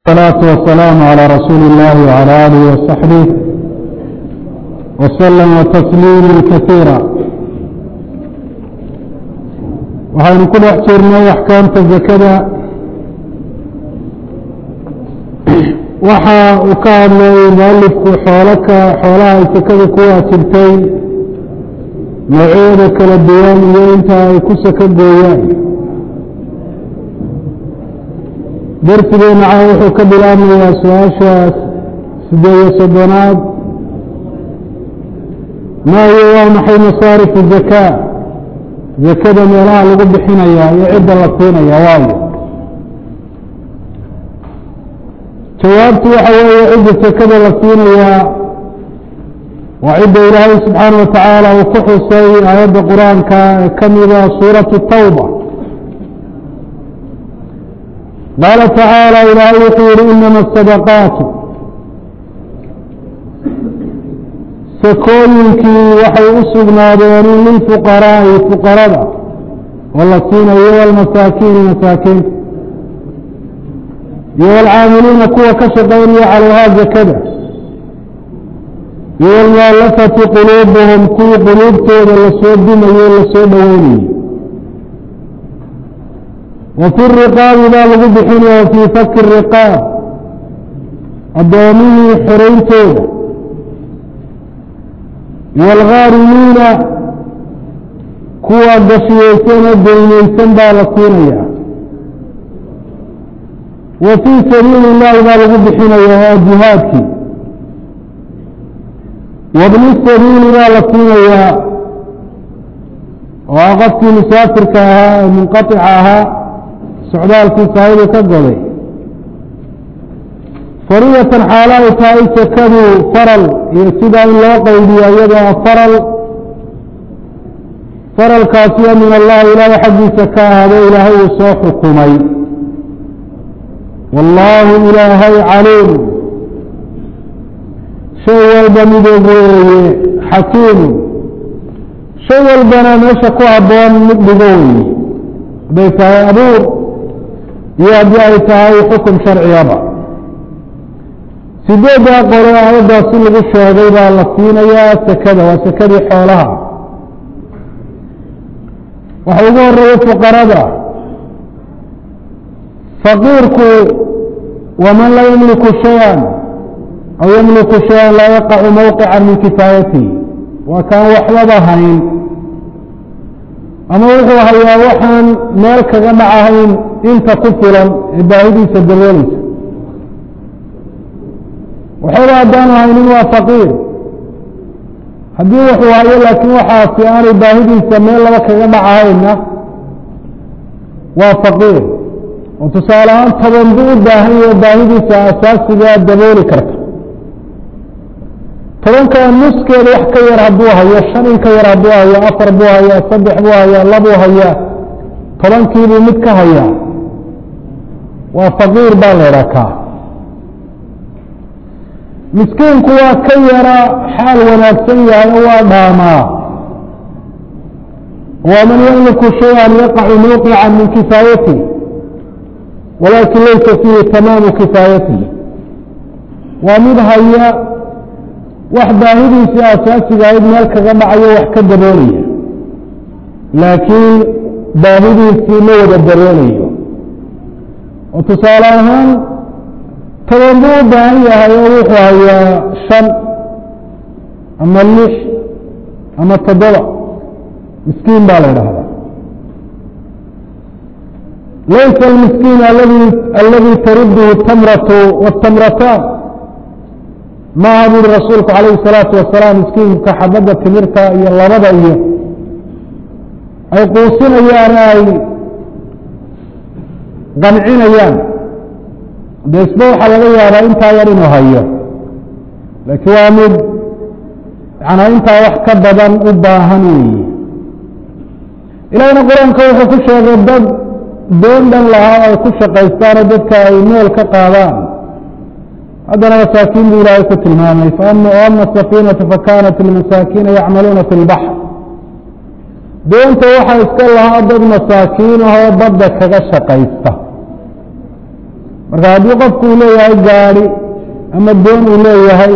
الصلاة والسلام على رسول الله وعلى آله وصحبه وسلم تسليما كثيرا waxaynu ku dhex jirnay axkaamta zakada waxa uu ka hadlay mualifku xoolaka xoolaha ay sakada ku waajibtay noocyada kala duwan iyo inta ay ku saka gooyaan darsigeena ca wuxuu ka bilaabmayaa su-aasha sideed iyo soddonaad ma hiyo waa maxay masaarifu zakaa zakada meelaha lagu bixinayaa iyo cidda la siinaya waayo jawaabtu waxa weeye cidda sakada la siinayaa waa cidda ilaahay subxaana wa tacaala uu ku xusay aayadda qur-aanka ee ka mida suuratu tawba qaala tacaala ilaahay wuxuu yihi inama asadaqaatu sakooyinkii waxay u sugnaadeen lilfuqaraa'i fuqarada oo la siinayo walmasaakiini masaakiinta iyo walcaamiliina kuwa ka shaqaynaya calayhaa zakada iyo walmualafati quluubuhum kuwii quluubtooda lasoo dimayo lasoo dhoweynayay wa fi riqaabi baa lagu bixinaya fii faki riqaab addoomihii xorayntooda iyo alghaarimiina kuwa gashiyeysan oo deyneysan baa la siinaya wa fii sabiili illaahi baa lagu bixinaya waa jihaadkii wabni sabiili baa la siinayaa oo ah qofkii musaafirka ahaa ee munqaطica ahaa socdaalkii saahidu ka goday fariyatan xaalo ay tahay sakadu faral iyo sidaa in loo qaybiyo iyadoo faral faralkaasiyo min allahi ilaahay xaggiisa ka ahaado ilaahay uu soo xukumay wallaahu ilaahay caliim shay walba midog weeye xakiimu shay walbana meesha ku habboon mid dhigo weeye hadday tahay abuur iyo haddii ay tahay xukum sharciyaba sideeddaa qore aayaddaasi lagu sheegay baa la siinayaa sakada waa sakadii xoolaha waxa ugu horeeya fuqarada faqiirku waman laa yamliku shay-an aw yamliku shay-an laa yaqacu mawqican min kifaayatihi waa kaan waxbaba hayn ama wuxuu hayaa waxaan meel kaga dhacahayn inta ku filan ee baahidiisa dabooleysa waxaba haddaanu haynin waa faqiir haddii wuxuu hayo laakiin waxaasi aanay baahidiisa meel laba kaga dhacahayna waa faqiir oo tusaale ahaan toban buu u baahan yahe baahidiisa asaasigaa dabooli karta tobankaa nuskeeda wax ka yar hadduu hayo shan in ka yar hadduu hayo afar buu hayaa saddex buu hayaa labuu hayaa tobankiibuu mid ka hayaa waa faqiir baa la idhaa kaa miskiinku waa ka yara xaal wanaagsan yahay oo waa dhaamaa waman yamliku shay-an yaqacu mawqican min kifaayatihi walaakin laysa fiihi tamaamu kifaayatihi waa mid haya wax baahidiisii asaasiga ahayd meel kaga dhacayo wax ka daboolaya laakiin baahidiisii ma wada daboolayo oo tusaale ahaan toban buu u baahan yahay oo wuxuu hayaa shan ama lix ama toddoba miskiin baa la idhaahdaa laysa almiskiin aladi aladi taruduhu tamratu wاtamrataan maaha buuri rasuulku calayhi الsalaatu wasalaam miskiinka xabadda timirta iyo labada iyo ay quusinayaan ay qancinayaan de isba waxaa laga yaabaa intaa yar inuu hayo laakiin waa mid yanaa intaa wax ka badan u baahan weeye ilaahina qur-aanka wuxuu ku sheegay dad doon dhan lahaa ay ku shaqaystaanoo dadka ay meel ka qaadaan haddana masaakiin buu ilaahay ku tilmaamay ama safiinatu fakanat lmasaakiina yacmaluuna fi lbaxr doonta waxaa iska lahaa dad masaakiin ahoo badda kaga shaqaysta marka haddii qofku uu leeyahay gaadi ama doon uu leeyahay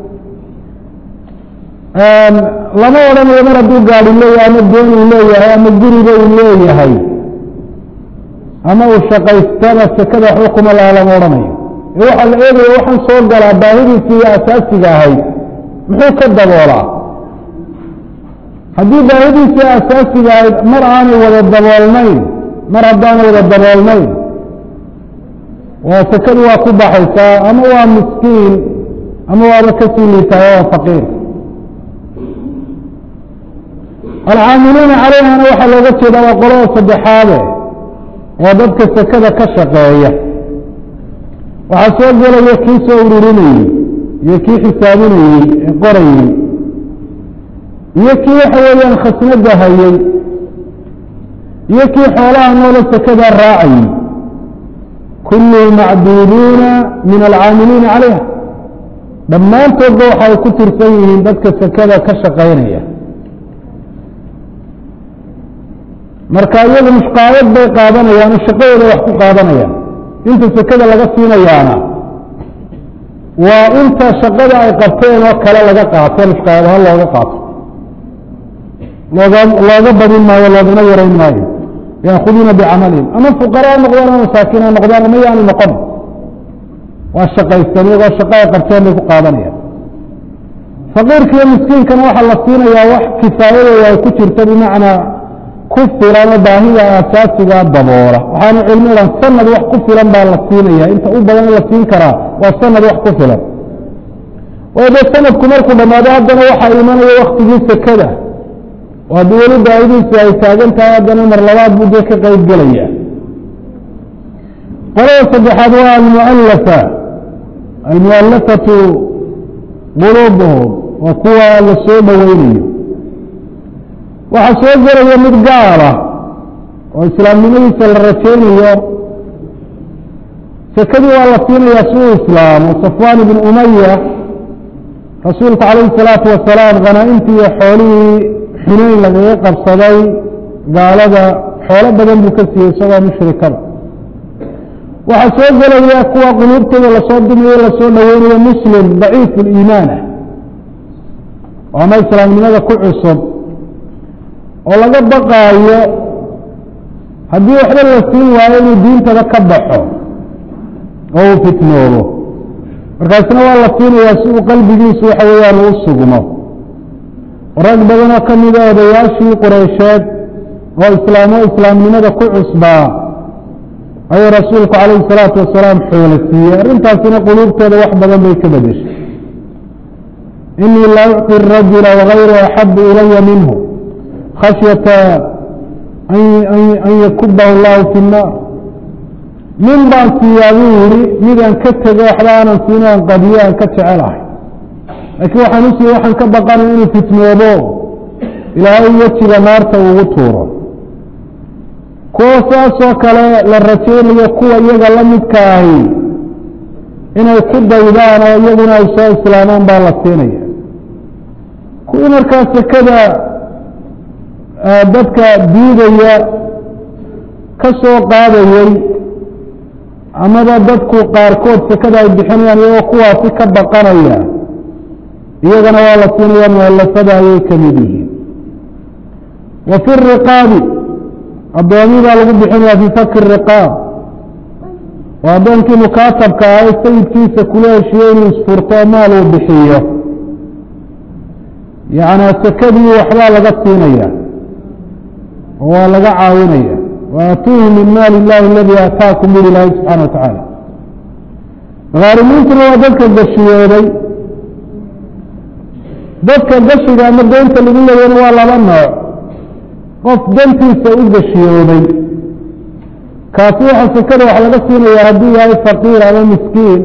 lama odhanayo mar hadduu gaadi leeyahay ama doon uu leeyahay ama guriga uu leeyahay ama uu shaqaystaba sekada waxba kuma laha lama odhanayo ee waxaa la eegaya waxaan soo galaa baahidiisii iyo asaasiga ahayd muxuu ka daboolaa haddii baahidiisii asaasiga ahayd mar aanay wada daboolnayn mar haddaanay wada daboolnayn waa sekadu waa ku baxaysaa ama waa miskiin ama waaba kasii liitaayo waa faqiir alcaamiluuna calayhana waxaa looga jeedaa waa qolada saddexaade waa dadka sekada ka shaqeeya waxaa soo gelaya kii soo ururinayey iyo kii xisaabinayey ee qorayey iyo kii waxa weeyaan khasnada hayey iyo kii xoolaha noola sekada raacayey kulluhum macduuduuna min alcaamiliina calayha dhammaantoodba waxa ay ku tirsan yihiin dadka sekada ka shaqaynaya marka iyagu mushqaayad bay qaadanayaan oo shaqadooda wax ku qaadanayaan inta sekada laga siinayaana waa inta shaqada ay qabteen oo kale laga qaato mushqaayad ahaan looga qaato looga looga badin maayo loogana yarayn maayo yaakuduuna bicamalihim ama fuqaraa noqdaan ama masaakiin ha noqdaan ama yaanu noqon waa shaqaystan iyagoo shaqa ay qabteen bay ku qaadanayaan faqiirka iyo miskiinkana waxaa la siinayaa wax kifaayadooda ay ku jirto bimacnaa ku filan oo baahida asaasigaa daboola waxaana cilmi dhan sanad wax ku filan baa la siinaya inta u badan la siin karaa waa sanad wax ku filan waayo dee sanadku markuu dhammaado haddana waxaa imanaya waktigii sekada oo haddii weli baahidiisi ay taagan tahay haddana mar labaad buu dee ka qeyb gelaya qolada saddexaad waa almualafa almualafatu quluubuhum waa kuwa la soo dhoweynayo waxaa soo gelaya mid gaala oo islaamnimadiisa la rajaynayo sekadii waa la siinayaa si uu islaamo safwaan ibn umaya rasuulku calayhi salaatu wasalaam khanaa-intii iyo xoolihii xuneyn lagaga qabsaday gaalada xoolo badan buu ka siiyey isagoo mushrikada waxaa soo gelaya kuwa quluubtooda lasoo dumayo lasoo dhoweynayo muslim daciifu liimaan ah oo ama islaamnimada ku cusub oo laga baqaayo haddii waxba la siin waayo inuu diintada ka baxo oo uu fitnoobo markaasna waa la siinayaa si uu qalbigiisu waxa weeyaan uu sugmo rag badanoo ka mida odayaashii qureysheed oo islaamo islaamnimada ku cusbaa ayuu rasuulku calayhi salaatu wasalaam xoolo siiyey arrintaasina quluubtooda wax badan bay ka bedeshay inii la ucطi rajula wagayru axabu ilaya minhu khashyata an yakubahu allahu fi nnaar nin baan siiyaa buu yihi midaan ka tego waxba aanan siin aan qadiyo aan ka jecelahay laakiin waxaan u siiye waxaan ka baqanay inuu fitnoobo ilaahay wejiga naarta ugu tuuro kuwa saasoo kale la rajaynayo kuwa iyaga la midka ahi inay ku daydaan oo iyaguna ay soo islaamaan baa la siinaya kuwii markaa sekada dadka diidaya ka soo qaadayey amaba dadku qaarkood sekada ay bixinayaan iyagoo kuwaasi ka baqanaya iyagana waa la siinaya mualafada ayay ka mid yihiin wa fi riqaabi addoomi baa lagu bixinaya fii faki riqaab oo addoonkii mukaatabka ah ee sayidkiisa kula heshiiye inuu isfurto maal uu bixiyo yacnaa sekadii waxbaa laga siinaya oo waa laga caawinaya waatuuhu min maali illahi aladii aataakum buri ilaahi subxana wa tacaala khaarimiintuna waa dadka gashiyooday dadka gashiga ama deynta lagu leeyana waa laba nooc qof dantiisa u gashiyooday kaasi waxa sekada wax laga siinaya hadduu yahay faqiir ama miskiin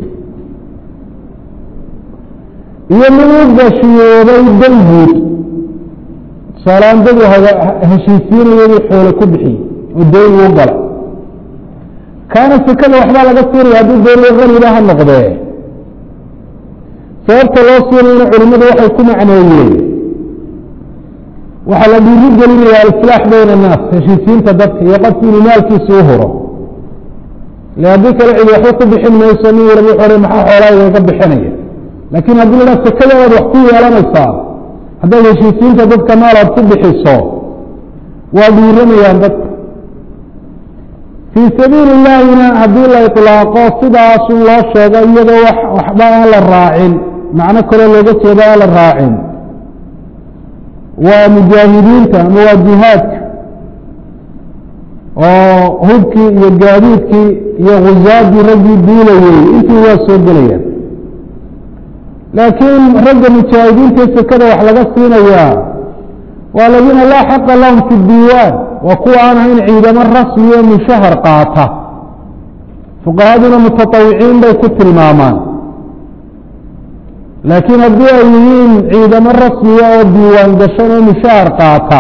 iyo mid u gashiyooday dan guud tusaalaan dadu heshiisiinaya inuu xoolo ku bixiyey oo deyn uu gala kaana sekada waxbaa laga siinaya hadduu deyn qaniba ha noqdee sababta loo siinayna culimmadu waxay ku macneeyeen waxaa la dhiiri gelinaya alislaax bayna annaas heshiisiinta dadka iyo qofku inuu maalkiisa u huro le haddii kale cidi waxba ku bixin mayso nin walba wuxu ohan maxaa xoolaa igaga bixinaya laakiin haddii la dhaha sekada waad wax ku yeelanaysaa haddaad heshiisiinta dadka nool aad ku bixiso waa dhiiramayaan dadka fii sabiili illaahina haddii la iطlaaqo sidaasun loo sheego iyadoo wax waxba aan la raacin macno kaloo looga jeeda aan la raacin waa mujaahidiinta ama waa jihaadka oo hubkii iyo gaadiidkii iyo khusaaddii raggii duulayey intii waa soo gelayaan laakiin ragga mujaahidiinta sekada wax laga siinayaa waa aladiina laa xaqa lahum fi diiwaan waa kuwa aan ahayn ciidamo rasmi oo mushahar qaata fuqahaduna mutatawiciin bay ku tilmaamaan laakiin haddii ay yihiin ciidamo rasmiya oo diiwaan gashan oo mushahar qaata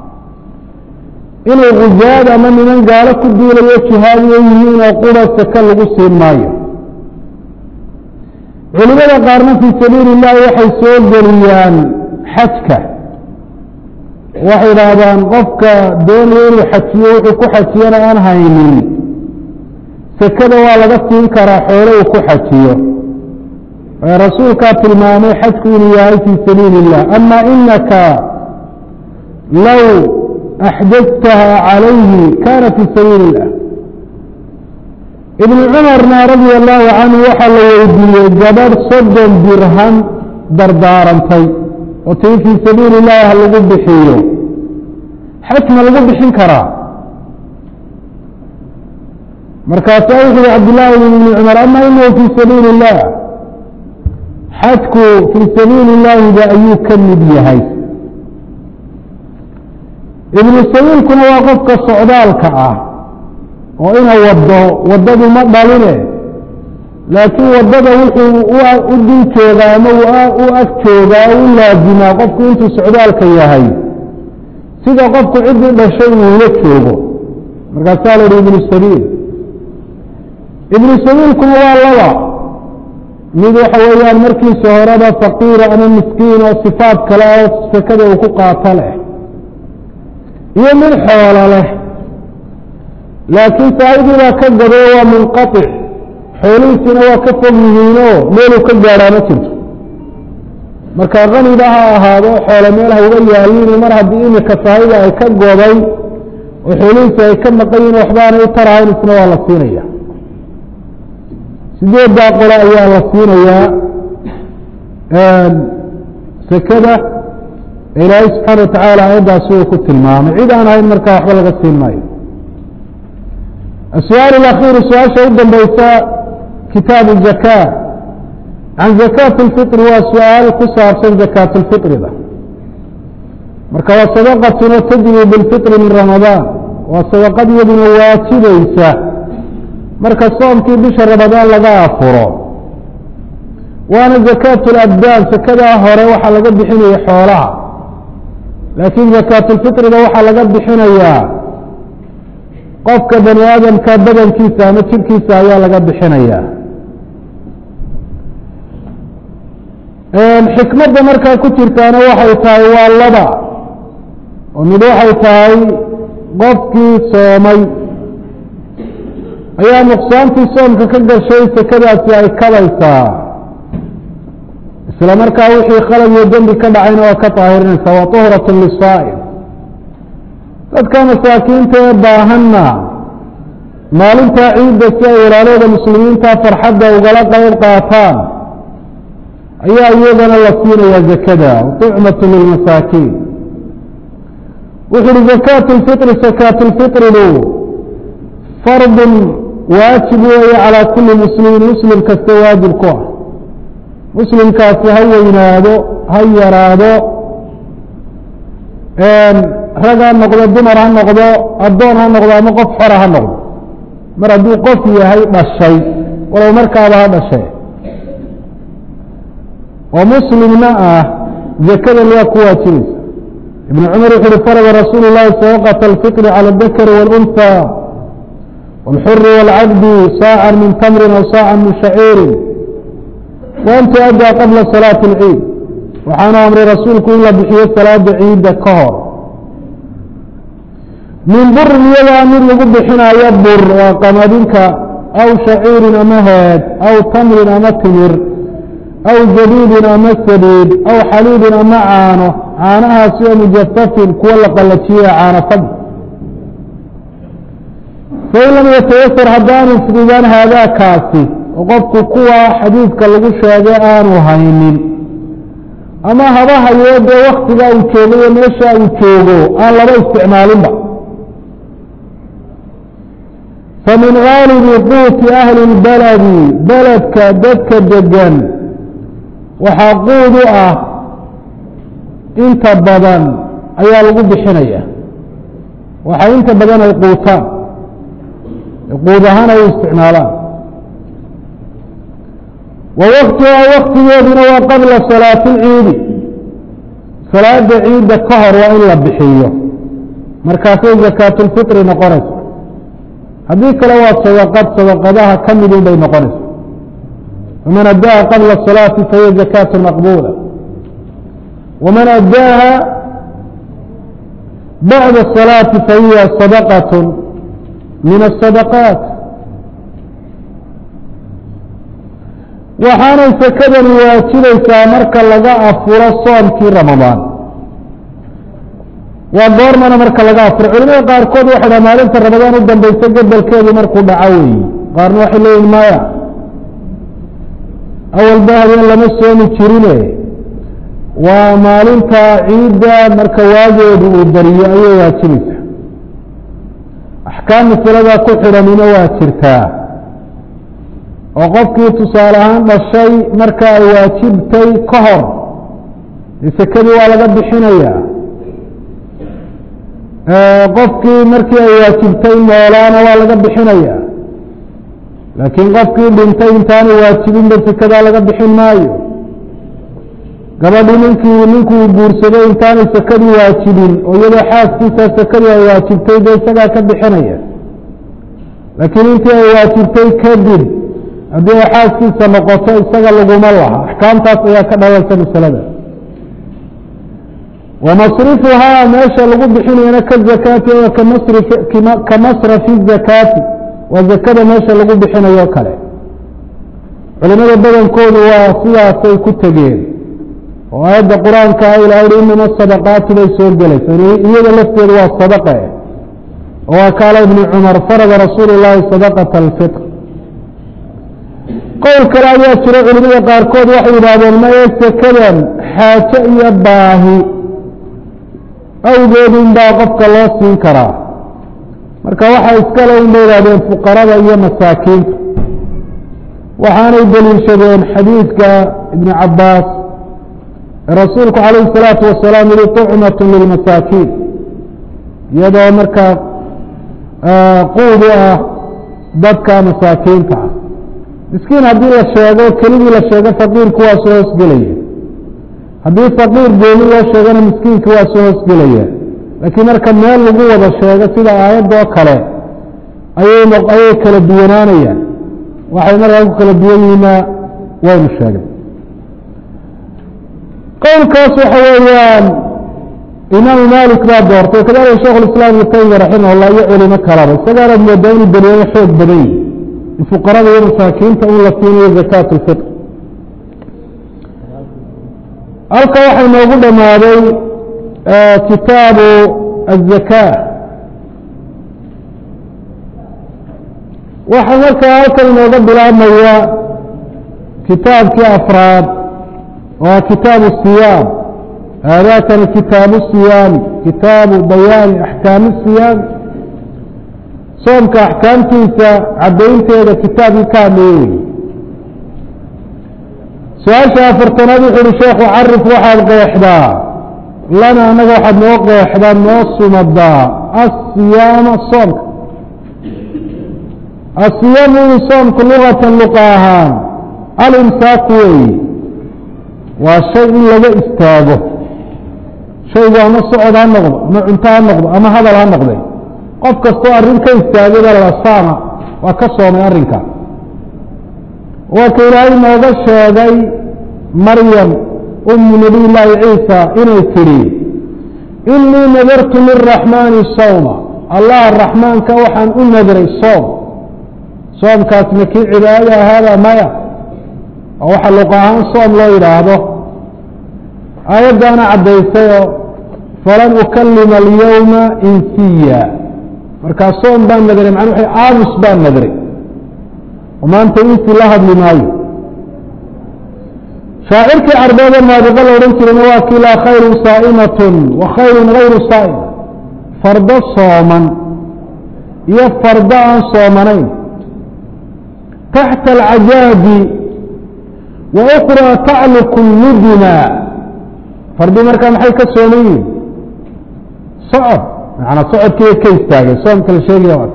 inay khusaad ama niman gaalo ku duulayo jihaadiyo yihiin oo qura seke lagu siin maayo culimada qaarna fii sabiili illahi waxay soo geliyaan xajka waxay idhaahdaan qofka doonaya inuu xajiyo wuxuu ku xajiyana aan haynin sekada waa laga siin karaa xoolo uu ku xajiyo rasuulkaa tilmaamay xajku inuu yahay fii sabiili illah ama inaka low axdadtaha calayhi kana fii sabiili illah ibnu cumarna radia allahu canhu waxaa la weydiiyey gabadh soddon dirham dardaarantay oo tii fii sabiili illahi ha lagu bixiyo xaj ma lagu bixin karaa markaasaa wuxu uhi cabdillaahi ibni cumar ama inahu fii sabiili illah xajku fii sabiili illaahiba ayuu ka mid yahay ibnu sabiilkuna waa qofka socdaalka ah oo ina wado waddadu ma dhaline laakiin waddada wuxuu u dul joogaa ama u ag joogaa u laazimaa qofku intuu socdaalka yahay sida qofku ciddii dhashay uu ula joogo markaasaa la yihi ibnu sabiil ibnu sabiilkuna waa laba mid waxa weeyaan markiisa horeba faqiira ama miskiin oo sifaad kale oo sekada uu ku qaato leh iyo mid xoolo leh laakiin saahidii baa ka gado waa munqaطic xoolihiisina waa ka fog yihiinoo meeluu ka gaadhaa ma jirto marka kaniba ha ahaado xoolo meel ha uga yaaliin mar haddii imika saahida ay ka goday oo xoolihiisi ay ka maqan yihin waxbaanay u tarahayn isna waa la siinaya sideeddaa qole ayaa la siinayaa sekada ilaahay subxaana watacaala aayaddaasi uu ku tilmaamay cid aan ahayn markaa waxba laga siin maayo السؤال الأخير su-aaشha u dambeysa kitaaب الزكاة عan زكاة الفطر waa su-aal ku saabsan زكاة الفطرda marka waa صدقة تجري بالفطر min رaمaضان waa صدقad iyaduna waajibaysa marka soomkii bisha رaمaضaan laga afuro waana زكاة الأبdاn sekadaa hore waxaa laga bixinaya xoolaha laakiin زكاة الفطرda waxaa laga bixinayaa qofka bani aadamka badankiisa ama jirkiisa ayaa laga bixinaya xikmadda markaa ku jirtaana waxay tahay waa laba oo mid waxay tahay qofkii soomay ayaa nuqsaantii soomka ka gashay sekadaasi ay kabaysaa isla markaa wixii khalad iyo dembi ka dhacayna waa ka daahirinaysaa waa طuhraة lisaa'im dadka masaakiinta ee baahanna maalintaa ciidda si ay walaalooda muslimiinta farxadda ugala qayb qaataan ayaa iyagana la siinayaa zakada tucmatu lilmasaakiin wuxu uhi zakaatu lfitri sakaatu lfitridu fardun waajib weeye calaa kulli muslimin muslim kasta waajib ku ah muslimkaasi ha weynaado ha yaraado rag ha noqdo dumar ha noqdo addoon ha noqdo ama qof xora ha noqdo mar hadduu qof yahay dhashay walow markaaba ha dhashay oo muslimna ah zakadan waa ku waajibaysa ibn cumar wuxu uhi farada rasuulu llahi sadaqata alfitri cala adakari wاlunhى wاlxuri wاlcabdi saacan min tamrin aw saacan min shaciirin waan tuaddaa qabla salaati اlciid waxaana amray rasuulku in la bixiyo salaada ciidda ka hor min burin iyadaa mid lagu bixinaayo bur waa qamadinka aw shaciirin ama heed aw tamrin ama timir aw zabiibin ama sabiib aw xaliibin ama caano caanahaasi oo mujafafin kuwa la qallajiye caano fadl fain lam yatayasar haddaanu fududan haadaakaasi oo qofku kuwa xadiidka lagu sheegay aanu haynin ama haba hayo dee waktiga uu joogayo meesha uu joogo aan laba isticmaalinba famin gaalibi quuti ahli اlbaladi beledka dadka degan waxaa quud u ah inta badan ayaa lagu bixinaya waxaa inta badan ay quutaan quud ahaan ay u isticmaalaan wa waktihaa waktigeeduna waa qabla salaati اlciidi salaada ciidda ka hor waa in la bixiyo markaasay zakaatulfitri noqonaysa haddii kale waa sadaqad sadaqadaha ka midun bay noqonaysa waman addaaha qabla salaati fahiya zakaatu maqbuula waman addaaha bacda salaati fahiya sadaqat min asadaqaat waxaanay sakadani waajibaysaa marka laga afuro soomkii ramadaan waa goormana marka laga afuro culimada qaarkood waxay dhaha maalinta ramadaan u dambaysa gobolkeedu markuu dhaco weeye qaarna waxay leeyihin maya awalba habeen lama soomi jirine waa maalinta ciidda marka waageedu uu bariyo ayay waajibaysaa axkaam masaladaa ku xidhanina waa jirtaa oo qofkii tusaale ahaan dhashay marka ay waajibtay ka hor dee sekadii waa laga bixinayaa qofkii markii ay waajibtay noolaana waa laga bixinayaa laakiin qofkii dhintay intaanu waajibinba sekadaa laga bixin maayo gabadhii ninkii ninkuu guursaday intaanay sekadii waajibin oo iyadoo xaaskiisa sekadii ay waajibtay dee isagaa ka bixinaya laakiin intii ay waajibtay kadib haddii ay xaaskiisa noqoto isaga laguma laha axkaamtaas ayaa ka dhalansa masalada wamasrifuhaa meesha lagu bixinayana ka zakaati oo ka masrafi zakaati waa zakada meesha lagu bixinayo kale culimada badankoodu waa sidaasay ku tegeen oo aayadda qur-aanka a ilaha hi inama sadaqaati bay soo gelaysa iyada lafteedu waa sadaqe oo waa kaala ibni cumar farada rasuulu llaahi sadaqata alfitr qowl kale ayaa jira culimada qaarkood waxay yidhaahdeen maye sekadan xaajo iyo baahi awgeed unbaa qofka loo siin karaa marka waxaa iskale unbay yidhahdeen fuqarada iyo masaakiinta waxaanay deliishadeen xadiidka ibni cabaas ee rasuulku calayhi الsalaatu wasalaam yihi طucmat lilmasaakiin iyadoo markaa quud u ah dadka masaakiinta ah miskiin haddii la sheego keligii la sheego faqiirku waa soo hoosgelaya haddii faqiir gooni loo sheegana miskiinki waa soo hoosgelaya laakiin marka meel lagu wada sheego sida aayadoo kale ayay ayay kala duwanaanayaan waxay markaa ku kala duwan yihiina waynu sheegay qowlkaas waxa weeyaan imaamu malik baa doortay kadalika sheikh اiسlam ibn taymiya raximah اllah iyo culimo kalaba isagaanaad moodaa inuu daliilo xoog badan yihi in fuqarada iyo masaakiinta un la siinayo zakaat اlfitr halka waxay noogu dhamaaday kitaabu الzaka waxaa markaa halkan inooga bilaabmaya kitaabkii afraad waa kitaabu الصiyaam haadakani kitaabu الصiyaami kitaabu bayaani axkaami الصiyaam soomka axkaamtiisa caddaynteeda kitaabkii ka hadlaya wey su-aasha afartanaad wuxu uhi sheekhu carif waxaad qeexdaa lana annaga waxaad noo qeexdaa noo sumadaa asiyaama soomka asiyaamu ui soomku lugatan luqa ahaan alimsaaku weeye waa shay in laga istaago shaygu ama socod ha noqdo ama cunto ha noqdo ama hadal ha noqde qof kastoo arrin ka istaagada la saama waa ka soomay arrinka waa ka ilaahay nooga sheegay maryam umu nabiy llaahi ciisa inay tidhi inii nadartu liraxmaani sawma allah raxmaanka waxaan u nadray soom soomkaasna kii cibaadada ahaada maya oo waxa luq ahaan soom loo yidhaahdo aayaddaana caddaysayoo falan ukalima alyawma insiya markaa soom baan nadray macnuu waxa aamus baan nadray oo maanta insi la hadli maayo shaacirkii carbeeda naadiqa la odhan jirayna waa kii laa khayru saa'imatun wa khayrun hayru saa'ima fardo sooman iyo fardo aan soomanayn taxta alcajaabi wa ukraa tacluku ludina fardi markaa maxay ka sooman yihin socod macanaa socodkiiba ka istaagay soomka la sheegaya waa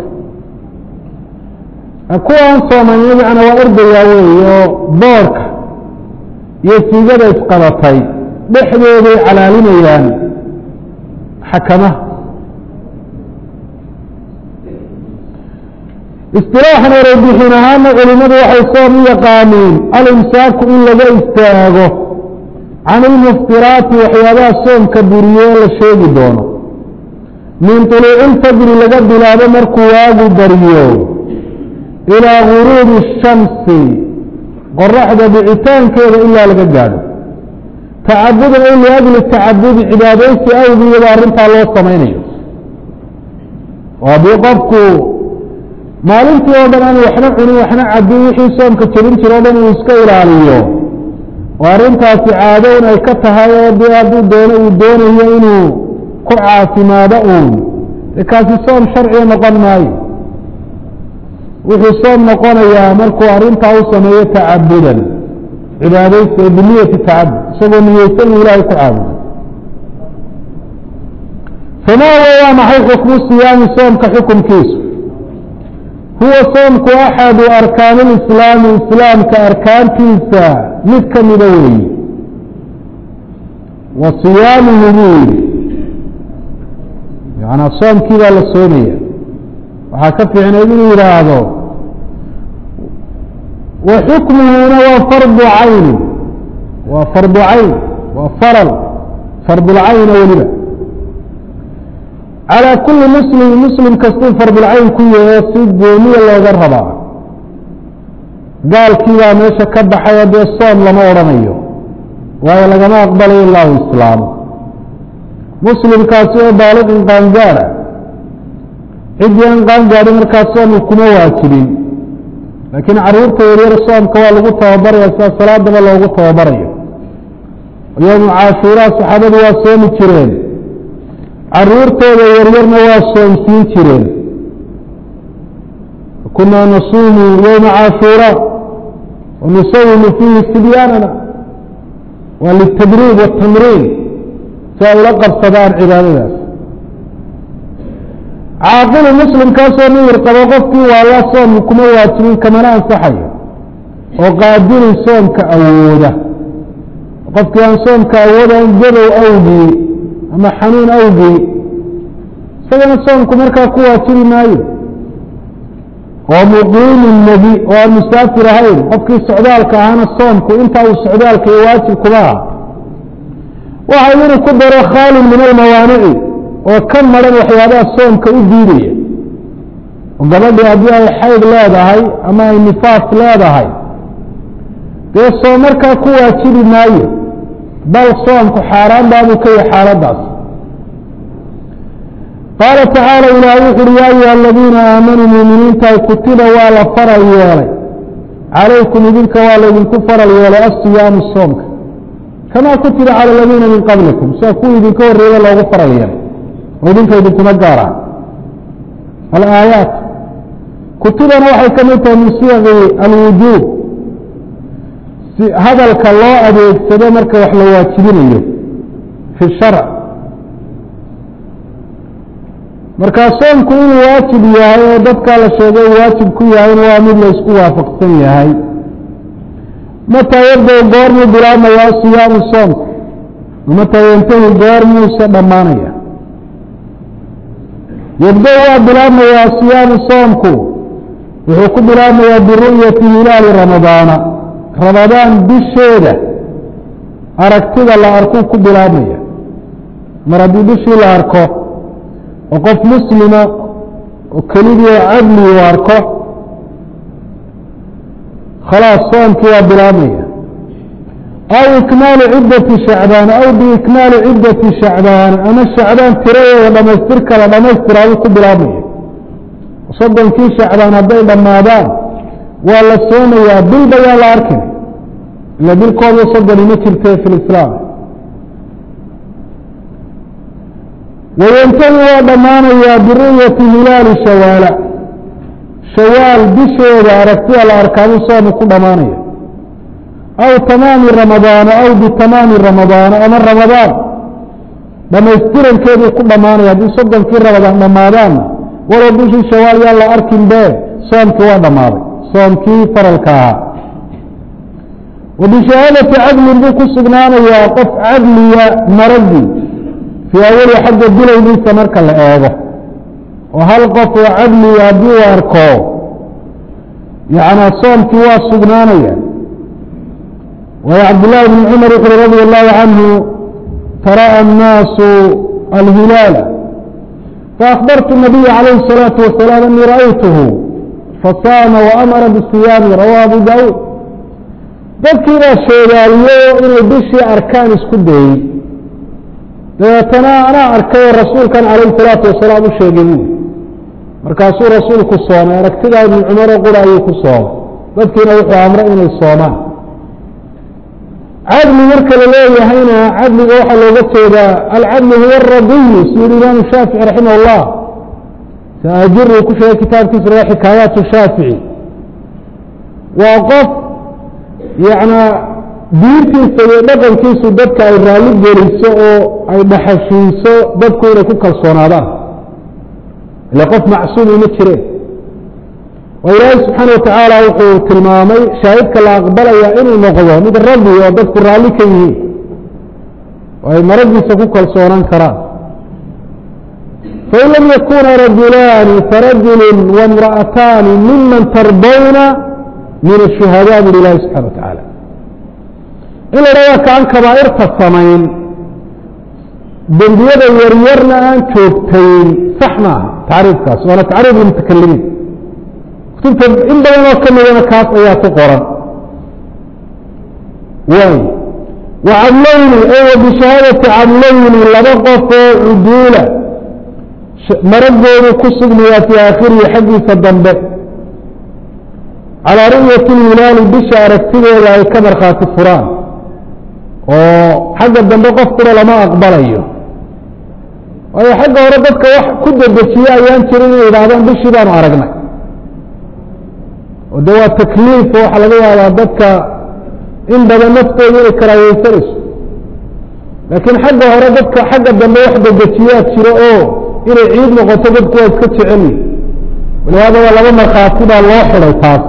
ka kuwaan soomanina macnaa waa erdayaa weeye oo boorka iyo siigada isqabatay dhexdooday calaalinayaan xakamaha istilaaxan ereybixin ahaana culimadu waxay soom u yaqaaniin alimsaaku in laga istaago can ilmuftiraati waxyaabaha soomka buriye la sheegi doono min طuluuci ilfajri laga bilaabo markuu waagu baryo ilaa guruubi الshamsi qoraxda dhicitaankeeda ilaa laga gaadho tacabudan ay liajli tacabudi cibaadaysi awgiiyaba arrintaa loo samaynayo oo haddii qofku maalintii oo dhan aan waxna cunin waxna cabin wixii soomka jebin jiro o dhan uu iska ilaaliyo oo arrintaasi caado in ay ka tahay oo dee hadduu doono uu doonayo inuu ku caafimaado uun dee kaasi soom sharciga noqon maayo wuxuu soom noqonayaa markuu arrintaa u sameeyo tacabudan cibaadaysi ee biniyati tacabud isagoo niyeysan uu ilaahay ku caabudo famaa huwa waa maxay xukmu siyaami soomka xukumkiisu huwa soomku axadu arkaani lislaami islaamka arkaantiisa mid ka mida weeye wa siyaamuhu buu yihi yanaa soomkii baa la soomaya waxaa ka fiicnayd inuu yidhaahdo wa xukmuhuna waa fardu cayni waa fardu cayn waa faral fardulcayna weliba calىa kuli muslim muslim kastuu fardulcayn ku yaho si gooniya looga rabaa gaalkii baa meesha ka baxayo dee soom lama odhanayo waayo lagama aqbalayo ilaa u islaamo muslimkaasi oo baaliqin qaangaara ciddii aan qaangaadhin markaa soomka kuma waajibin laakiin caruurta yaryar soomka waa lagu tababaraya sida salaadaba loogu tababarayo yowmu caashuuraa saxaabadu waa soomi jireen caruurtooda yaryarna waa soomsiin jireen kunaa nasuumu yowma caashuuraa wanusawimu fiihi sibyaanana waa litadriib watamriin si ay ula qabsadaan cibaadadaas caaqilu muslimkaasoo miyir qabo qofkii waala soomka kuma waajibin kamana ansaxayo oo qaadilin soomka awooda qofkii aan soomka awoodan gadow awgii ama xanuun awgii isagana soomku markaa ku waajibi maayo oo muqiimin nebi oo aan musaafir ahayn qofkii socdaalka ahana soomku inta uu socdaalka iyo waajib kuma aha waxa inuu ku daro khaalin min almawaanici oo ka maran waxyaabaha soomka u diidaya oo gabadhii haddii ay xayd leedahay ama ay nifaas leedahay dee soom markaa ku waajibi maayo bal soomku xaaraan baabuu ka yahay xaaladaas qaala tacaala ilaah wuxu uhi yaa ayuha aladiina aamanuu muuminiintahay kutiba waa la faral yeelay calaykum idinka waa laydinku faral yeelay asiyaamu soomka kamaa kutiba cala aladiina min qablikum sida kuwii idinka horreeya loogu faral yeelay oo idinka idinkuma gaaraan alaayaat kutibana waxay ka mid tahay min siyaqi alwujuub si hadalka loo adeegsado marka wax la waajibinayo fi sharc markaa soomku inuu waajib yahay oo dadkaa la sheegay waajib ku yahayna waa mid la isku waafaqsan yahay mataa yabdow goormuu bilaabmayaa siyaamu soomku mataa yantahi goormuuse dhammaanaya yabdow waa bilaabmayaa siyaamu soomku wuxuu ku bilaabmayaa biru'yati hilaali ramadaana ramadaan bisheeda aragtida la arkuu ku bilaabmaya mar haddii bishii la arko oo qof muslima oo kelidii oo cadli u arko khalaas soomkii waa bilaabmaya aw ikmaalu ciddati shacbaan aw biikmaali ciddati shacbaan ama shacbaan tiradeeda dhamaystirka la dhamaystiraabuu ku bilaabmaya soddonkii shacbaan hadday dhammaadaan waa la soomayaa bilba yaa la arkin ila bilkooda soddoni ma jirte fi lislaam wayantahi waa dhammaanayaa biru'yati hilaali shawaala shawaal bisheeda aragtida la arkaabuu soomu ku dhammaanaya aw tamaami ramadaana aw bitamaami ramadaana ama ramadaan dhamaystirankeeduu ku dhammaanaya haddii soddonkii ramadaan dhammaadaanna walow bishii shawaal yaa la arkin be soomkii waa dhammaaday soomkii faralka ahaa wa bishahaadati cadlin buu ku sugnaanayaa qof cadliya maradii fii awali xagga bilowgiisa marka la eego oo hal qof oo cadliga haddii uu arko yacnaa soomkii waa sugnaanaya waayo cabdillaahi bni cumar wuxuuri radi allahu canhu tara'a annaasu alhilaala faakbartu nabiya calayhi الsalaatu wasalaam anii ra'aytuhu fasaama waamara bisiyaami rawahu abu daawuud dadkii baa sheegaaliyo inay bishii arkaan isku dayey dabeetana anaa arkay oo rasuulkan calayhi salaatu wasalaam u sheegay buui markaasuu rasuulku soomay aragtidaa ibni cumaroo qura ayuu ku soomay dadkiina wuxuu amray inay soomaan cadli marka la leeyahayna cadliga waxaa looga jeedaa alcadlu huwa aradiyu si yihi imaamu shaafici raximah اllah saajuri uu ku sheegay kitaabkiisa raa xikaayaat shaafici waa qof yana diintiisa iyo dhaqankiisu dadka ay raalli geliso oo ay dhaxashiiso dadku inay ku kalsoonaadaan ila qof macsuumi ma jireen oo ilaahay subxaana watacaala wuxuu tilmaamay shaahidka la aqbalaya inuu noqdo mid rabbi oo dadku raalli ka yihiin oo ay maradiisa ku kalsoonaan karaan fain lam yakuna rajulaani farajulu waimra'ataani miman tardawna min ashuhadaa buri ilahi subxana watacaala in la dhahdaa kaan kabaa'irta samayn dembiyada yaryarna aan joogtayn sax maaha tacriifkaas waana tacriif lmutakallimiin kutubta in badan oo ka midana kaas ayaa ku qoran waay wa cadlayni ay wa bishahaadati cadlayni laba qof oo cuduula maragoodu ku sugnayaa fii aakhirihi xaggiisa dambe calaa ru'yati lhilaali bisha aragtideeda ay ka markhaati furaan oo xagga dambe qof kura lama aqbalayo waayo xagga hore dadka wax ku dedejiye ayaan jirin inay yidhaahdaan bishii baanu aragnay oo de waa takliif oo waxaa laga yaabaa dadka in badan naftooda inay karaayeysanayso laakiin xagga hore dadka xagga dambe wax dedejiyaa jiro oo inay ciid noqoto dadku waa iska jecelyi walihaada waa laba markhaati baa loo xiday taas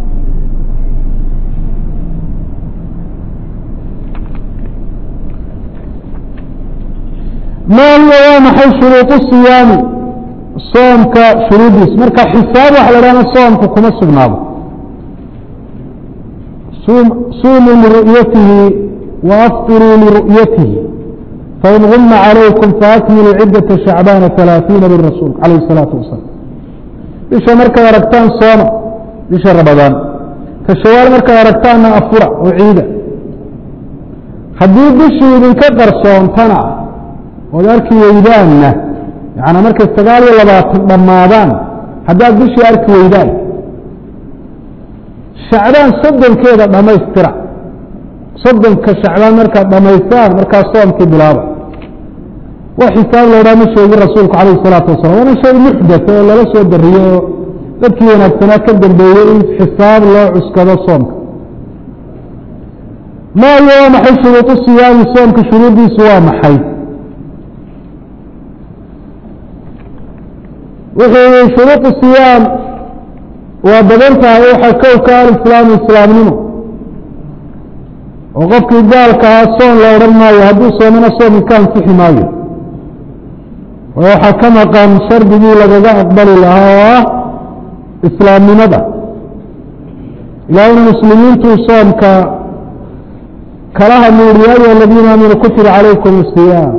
ma hiya waa maxay shuruuط siyaami soomka shuruudiis marka xisaab waxa la hahna soomka kuma sugnaado sumuu liru'yatihi waafطiruu liru'yatihi fain guma calaykum faakmiluu cidaةa shacbaana ثalaaثiina lirasuul calayh الsalaatu wasalaam bisha markaad aragtaan sooma bisha ramadaan ka shawaal markaad aragtaanna afura oo ciida haddii bishii idinka qarsoontana ood arki weydaanna yaani markay sagaal iyo labaatan dhammaadaan haddaad bishii arki weydaan shacbaan soddonkeeda dhammaystira soddonka shacbaan markaad dhammaystaan markaa soomkii bilaaba wax xisaab loodhaa ma sheegin rasuulku calayh isalaatu wasalam waana shay muxdatha oo lala soo dariyey oo dadkii wanaagsanaa ka dambeeyey in xisaab loo cuskado soomka maayo waa maxay shuruudu siyaami soomka shuruuddiisu waa maxay wuxuu yihi shuruuط siyaam waa badan tahay waxaa kowka alislaamu islaamnimo oo qofkii gaalka ahaa soon la odhan maayo hadduu soomana soomki ka ansixi maayo oo waxaa ka maqan shardigii lagaga aqbali lahaa oo ah islaamnimada ilaahayna muslimiintuu soomka kala hadluuri ya ayuha aladiina aamanuu kutiba calaykum asiyaam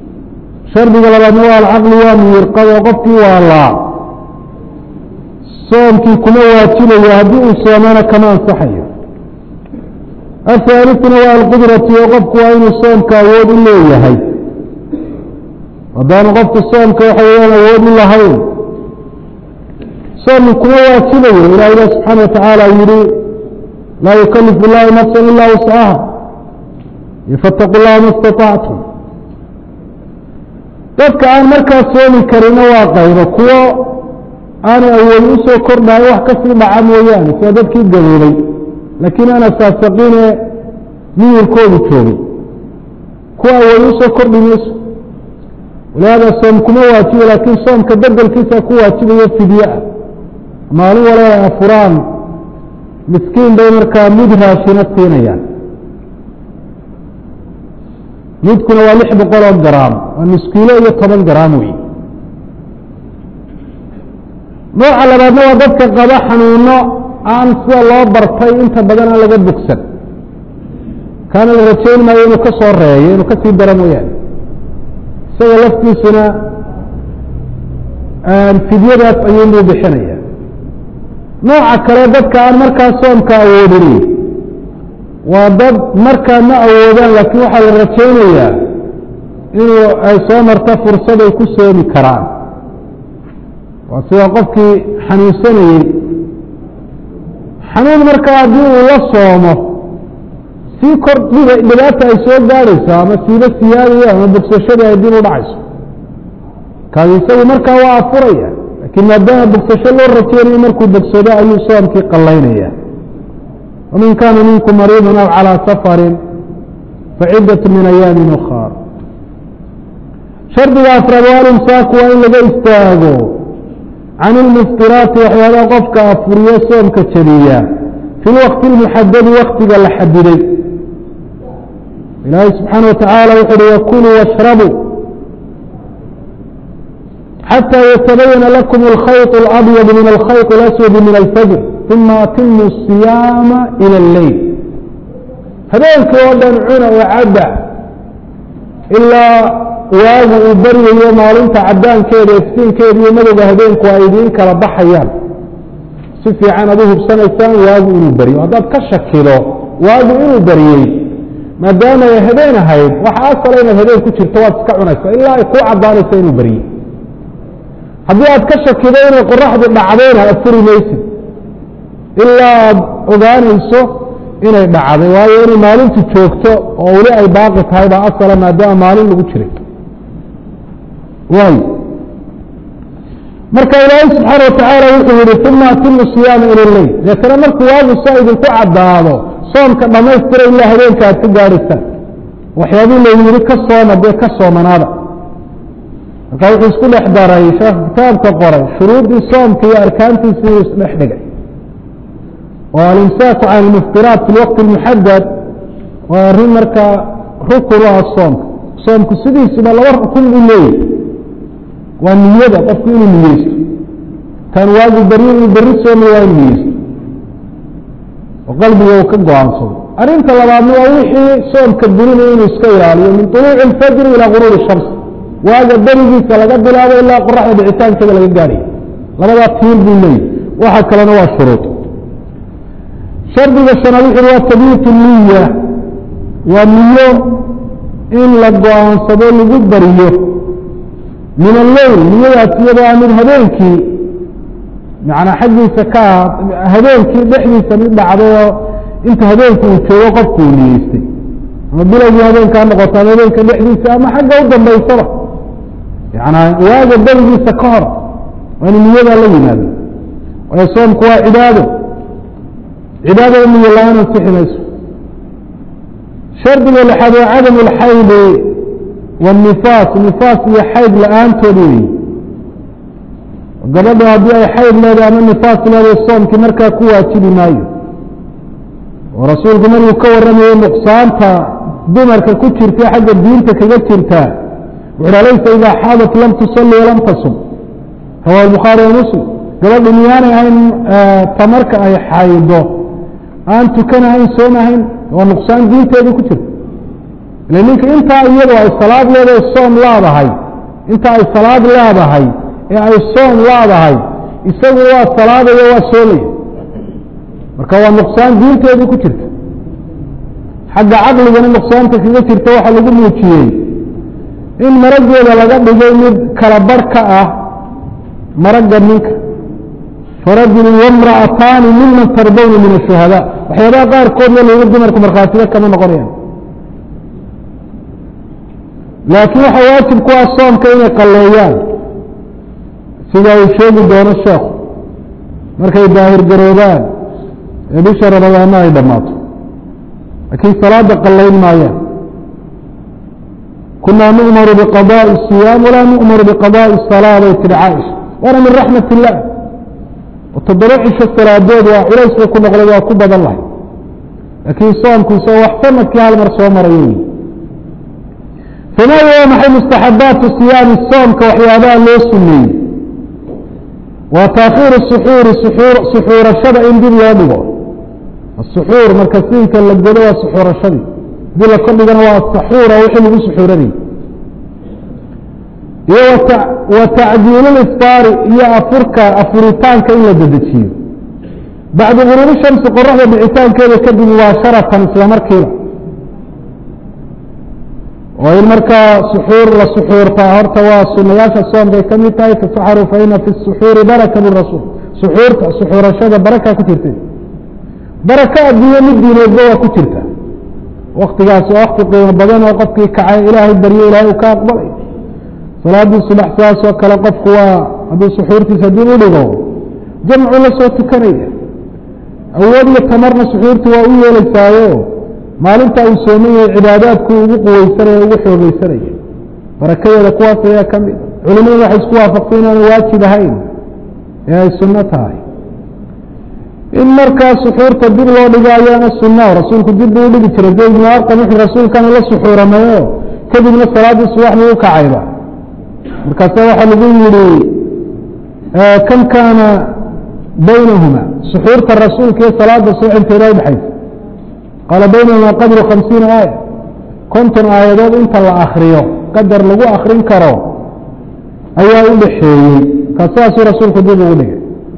shardiga labaadna waa alcaqli waa miyirqad oo qofkii waa laa soomkii kuma waajibayo haddii uu soomana kama ansaxayo ahaalituna waa alqudrati oo qofku waa inuu soomka awood u leeyahay haddaanu qofku soomka waxa weyaan awood u lahayn soomki kuma waajibayo ilaahina subxaana watacaala yihi laa yukalifu llahu nafsa ila wuscaha fataqu llaha ma istaطactum dadka aan markaa soomi karina waa qaybo kuwo aanay awoodi usoo kordhayo wax kasii dhaca mooyaane sida dadkii gaboobay laakiin aan asaasaqiine miyirkoodu joogay kuwa awoodi usoo kordhi mayso walihaada soom kuma waajibo laakiin soomka bedelkiisa ku waajibayo fidye ah maalin wala ay afuraan miskiin bay markaa mid raashina siinayaan midkuna waa lix boqol oo garaam waa miskiilo iyo toban garaam wey nooca labaadna waa dadka qaba xanuuno aan sida loo bartay inta badan aan laga bogsan kaana la rajayn maayo inuu ka soo reeyo inuu ka sii daro mooyaane isaga laftiisuna fidyadaas ayuunbuu bixinaya nooca kale dadka aan markaa soomka awoodin waa dad markaa ma awoodaan laakiin waxaa la rajaynayaa inuu ay soo marto fursad ay ku soomi karaan waa sida qofkii xanuunsanayey xanuun markaa haddii uu la soomo sii kor dhibaata ay soo gaadhayso ama siiba siyaadayo ama bogsashadii ay dib u dhacayso kaasi isagu markaa waa afuraya laakiin maadaama bogsasho loo rajeynayo markuu bogsado ayuu soomkii qallaynaya waman kaana minkum mariidan aw calىa safarin faciddat min ayaami ukhaar shardiga afraad waa alimsaaku waa in laga istaago can ilmuftiraati waxyaabaha qofka afuriyo soomka jabiya fi lwakti اlmuxadadi waktiga la xadiday ilaahay subxaana wa tacaala wuxu uhi wakuluu washrabuu xatى yatabayana lakum alkhayط اlabyad min alkhayط اlaswadi min alfajr uma atimu الصiyaama ilى اleyl habeenkii oo dhan cuna oo cadda ilaa waagu uu baryayo maalinta cadaankeeda iftiinkeeda iyo madowga habeenku ay idiin kala baxayaan si fiican ad u hubsanaysaan waagu inuu beryo haddaad ka shakido waagu inuu beryey maadaama ay habeen ahayd waxa asala inaad habeen ku jirto waad iska cunaysa ilaa ay kuu caddaanaysa inuu beryey haddii aad ka shakido inay qoraxdu dhacdayna aad furi maysid ilaa aad ogaanayso inay dhacday waayo inay maalintu joogto oo weli ay baaqi tahay baa asala maadaama maalin lagu jiray waay marka ilaahay subxaana watacaala wuxuu yihi uma atimu siyaama ila leyl deetana markuu waagu saa idinku caddaado soomka dhammaystira ilaa habeenka aad ka gaadhaysaan waxyaabii layidhi ka sooma dee ka soomanaada marka wuxuu isku dhex daray sheekh kitaabka qoray shuruuddii soomka iyo arkaantiisi inuu isdhex dhigay oo alimsaaku can ilmuftiraat fi lwaqti اlmuxadad waa arrin markaa rukun u ah soomka soomku sidiisuba laba rukun buu leeyahy waa niyada qofku inuu niyeysto kan waagu beri inuu beri soomi waa inu niyeysto oo qalbiga uu ka go-aansado arrinta labaadna waa wixii soomka burinaya inuu iska ilaaliyo min طuluuci اlfajri ilaa guruuri shams waaga berigiisa laga bilaabo ilaa qoraxda dhicitaankeeda laga gaadhayo labadaa tiir buu leeyahy waxa kalena waa shuruud shardiga shanaad wuxu waa tabiit niya waa niyo in la go-aansado lagu bariyo min alleyl niyadaas iyadoo a mid habeenkii manaa xaggiisa ka ah habeenkii dhexdiisa mid dhacdayoo inta habeenka uu joogo qofku uu niyeystay ama bilowgii habeenka ha noqoto ama habeenka dhexdiisa ama xagga u dambaysaba yanaa waaga berigiisa ka hor waa inu niyadaa la yimaado waayo soomku waa cibaado cibaadada niyo la-aan ansixi mayso shardiga lixaad waa cadam اlxaydi wالnifaas nifaas iyo xayd la-aantood weyi gabadha haddii ay xayd leedahay ama nifaas leedahay soomkii markaa ku waajibi maayo oo rasuulku markuu ka warramayo nuqsaanta dumarka ku jirta xagga diinta kaga jirtaa wuxu ha laysa idaa xaadat lam tusalli walam tasum rawahu bukhaari wa muslim gabadhu miyaanay ahayn tamarka ay xaydo aan tukanahayn soomahayn waa nuqsaan diinteedii ku jirta ila ninka intaa iyadu ay salaad leedahay soom laadahay inta ay salaad leedahay ee ay soom laadahay isagu waa salaadaya waa soomaya marka waa nuqsaan diinteedii ku jirta xagga caqligana nuqsaanta kaga jirta waxaa lagu muujiyey in marageeda laga dhigay mid kala barh ka ah maragga ninka farajulun wamra'ataani miman tardawna min ashuhadaa waxyaabaha qaarkoodna lagu dumarku markhaatiga kama noqonayaan laakiin waxaa waajib ku ah soomka inay qalleeyaan sida uu sheegi doono sheekhu markay daahir garoobaan ee bisha ramadaana ay dhammaato laakiin salaada qallayn maayaan kunaa nu'maru biqadaa'i siyaam walaa nu'maru biqadaa'i salaa bay tihi caaisha waana min raxmat illah oo toddoba cisho salaadood waa culays bay ku noqday waa ku badan lahay laakiin soomku isagoo wax sanadkii hal mar soo marayo famaa waa maxay mustaxabaatu siyaami soomka waxyaabaha loo suneeyey waa taakhiiru suxuuri suxuurashada in dib loo dhigo asuxuur marka siinka la godo waa suxuurashadii hadii la kordhigana waa saxuura wixii lagu suxuuranayay iyo wa tacjiilulifaari iyo afurka afuritaanka in la dedejiyo bacda guruubi shamsi qoraxda dhicitaankeeda kadib mubaasharatan isla markiiba oo in markaa suxuur la suxuurtaa horta waa sunayaasha soom bay ka mid tahay tasaxaru fa ina fi suxuuri baraka lirasuul suxuurta suxuurashada baraka ku jirta baraka adduunye mid diineedba waa ku jirta waktigaas waa wakti qiimo badan oo qofkii kacay ilaahay baryo ilahay uu ka aqbalay salaadii subax saas oo kale qofku waa hadduu suxuurtiisa dib u dhigo jamcu la soo tukanaya awood iyo tamarna suxuurtu waa u yeelaysaayo maalinta uu sooman yahay cibaadaadku ugu quweysanaya ugu xoogeysanaya barakadeeda kuwaas ayaa ka mid culimadu waxay isku waafaqtay inaanu waajib ahayn ee ay sunno tahay in markaa suxuurta dib loo dhigo ayaana sunna rasuulku dib buu udhigi jiray zayd bnu arqam wuxuu rasuulkana la suxuuramayo kadibna salaaddii subax buu u kacayba markaasa waxaa lagu yihi kam kaana baynahuma suxuurta rasuulka iyo salaada subax inteeda udhexaysa qaala baynahuma qadru khamsiina aaya konton aayadood inta la akriyo qadar lagu akrin karo ayaa u dhaxeeyey ka saasuu rasuulku dib ugu dhigay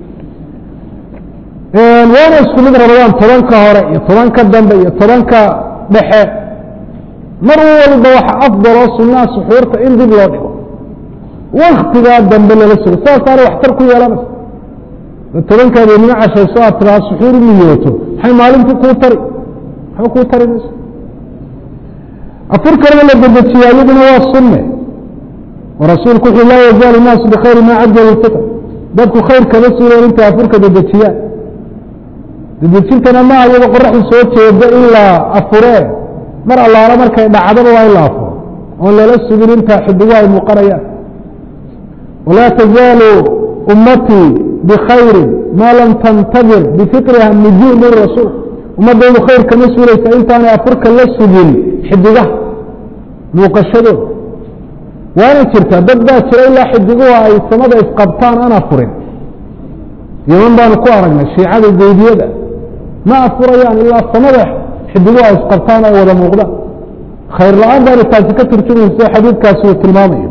waana isku mid rabadaan tobanka hore iyo tobanka dambe iyo tobanka dhexe mar walba waxa afdal oo sunnaha suxuurta in dib loo dhigo waktigaa dambe lala sugo saasaana waxtar ku yeelanaysa tobankaad nimo cashayso aad tiraa suxuur niyooto maxay maalintu kuu tari maxba kuu tari mayso afurkana la dedejiya iyaduna waa sunne oo rasuulku wuxuu laa yazaalu naasu bikhayri maa cajalu lfitr dadku khayr kama suuleen intay afurka dedejiyaan dedejintana maaha iyadoo qoraxdu soo jeeda in la afuree mar allaala markay dhacdaba waa in la afuro oon lala sugin intaa xidigu ay muuqanayaan walaa tazaalu ummatii bikhayrin maa lam tantadir bifitriha nujuum buri rasuul ummaddaydu khayr kama suulaysa intaanay afurka la sugin xidigaha muuqashadooda waana jirtaa dad baa jira ilaa xidiguhu ay samada isqabtaan aan afurin yaman baanu ku aragnay shiicada geydiyada ma afurayaan ilaa samada xidiguhu ay isqabtaan ay wada muuqdaan khayr la-aan baana taasi ka turjumaysa xadiidkaasi uu tilmaamayo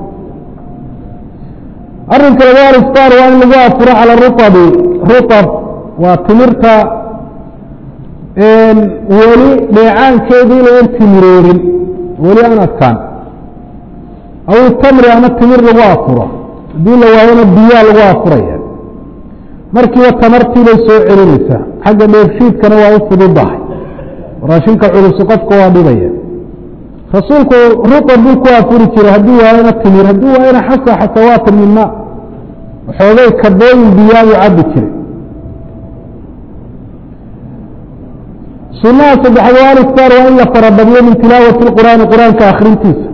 arrinka laga alistaan waa in lagu afuro cala ruabi ruab waa timirta weli dheecaankeedii laan timiroorin weli aan adkaan aw tamri ama timir lagu afuro haddii la waayona biyaa lagu afuraya markiiba tamartii bay soo celinaysaa xagga dheershiidkana waa u fududahay raashinka culusi qofka waa dhibaya rasuulku ruqan buu ku afuri jiray haddii waayona timir haddii waayona xasa xasawaatan min maa waxoogay kabooyin biyaabuu cabbi jiray sunaha saddexaad waa aliftaar waa in la farabadiyo min tilaawati qur'aani qur-aanka akrintiisa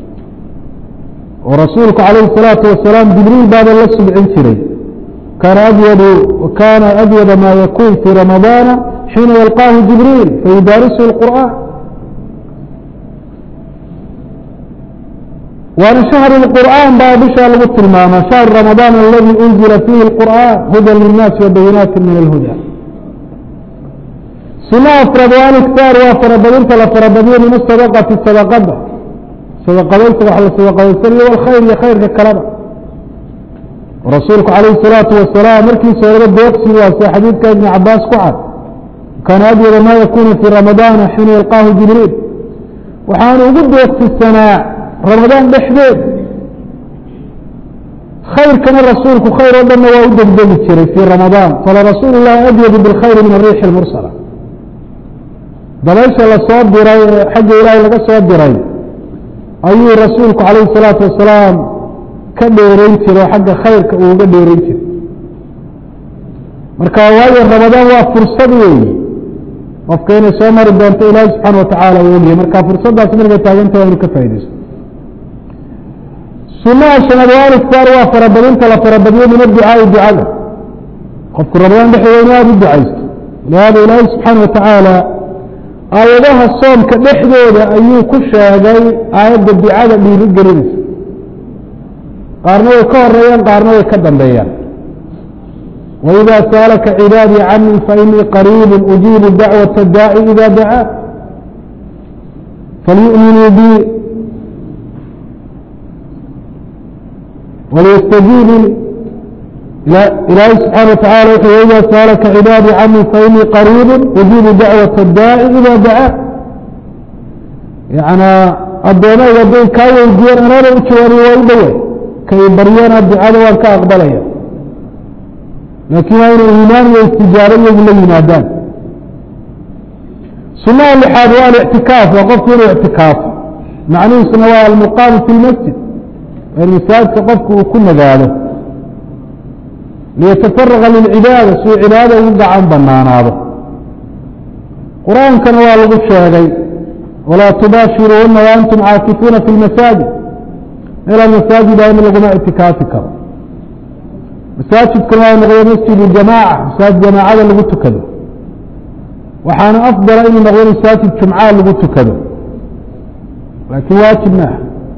oo rasuulku calayhi الsalaatu wasalaam jibriil baaba la subcin jiray kaana adyadu kaana adyada maa yakun fii ramadaana xiina yalqaahu jibriil fayudaarisuhu اlqur'aan waana shahru اlqur'aan baa bishaa lagu tilmaama shahru ramadaan aladi unzila fiihi اlqur'aan hudan linnaasi wabayinaati min alhuda sunaha afraad waa aliktaar waa farabadinta la farabadiyo min asadaqati sadaqada sadaqadaysa wax la sadaqadaysanayo walkhayr iyo khayrka kaleba rasuulku calayhi salaatu wasalaam markiisa horeba deeqsi waa sida xadiidka ibni cabaas ku cad kaana adyada maa yakunu fii ramadaana xiina yalqaahu jibriil waxaanu ugu deeqsisanaa ramadaan dhexdeed khayrkana rasuulku khayr oo dhanna waa u degdegi jiray fii ramadaan fala rasuulu llahi adyadu bilkhayri min ariixi lmursala dabaysha lasoo diray ee xagga ilaahay laga soo diray ayuu rasuulku calayhi salaatu wasalaam ka dheerayn jiray xagga khayrka uu uga dheerayn jiray marka waayo ramadaan waa fursad weeye qofka inay soo mari doonto ilaahi subxaana watacaala uu ogyahay marka fursaddaas markay taaganta waa inu ka faaidaysto sunaha shanaad waaliktaar waa farabadinta la farabadiyo min adducaai ducada qofku ramadaan dhexdeeda inu aada u ducaysto lihaada ilaahi subxaana watacaala aayadaha soomka dhexdooda ayuu ku sheegay aayadda ducada dhiiri gelinaysa qaarna way ka horeeyaan qaarna way ka dambeeyaan وإذا sألka عباadي cnي faإنii قريب أجيب dعوة الdاعي إذا dعاa فlيؤmiنوu bي وlيsتجيبوا ilaahi سubحaنه وتaعالى وu وإذا sألka عباadي cnي faإنii قريب أجيب dعوة الdاعي إذا dعاa يعnى adoomeyga haday kaa weydiiyeen anada u jawaabiy waa u dhowe kay baryana ducada waan ka aqbalaya laakiin waa inay iimaan iyo istijaaro iyagu la yimaadaan sunaha lixaad waa alictikaaf waa qofku inuu ictikaafo macnihiisuna waa almuqaamu fi lmasjid in masaajidka qofku uu ku nagaado liyatafaraqa lilcibaada si uu cibaadada ugu gacan banaanaado qur-aankana waa lagu sheegay walaa tubaashiruuna waantum caakifuuna fi lmasaajid meelaa masaajida in laguma ictikaafi karo masaajidkuna waa noqdo masjidu jamaaca masaajid jamaacada lagu tukado waxaana afdala inuu noqdo masaajid jumcaa lagu tukado laakiin waajib maaha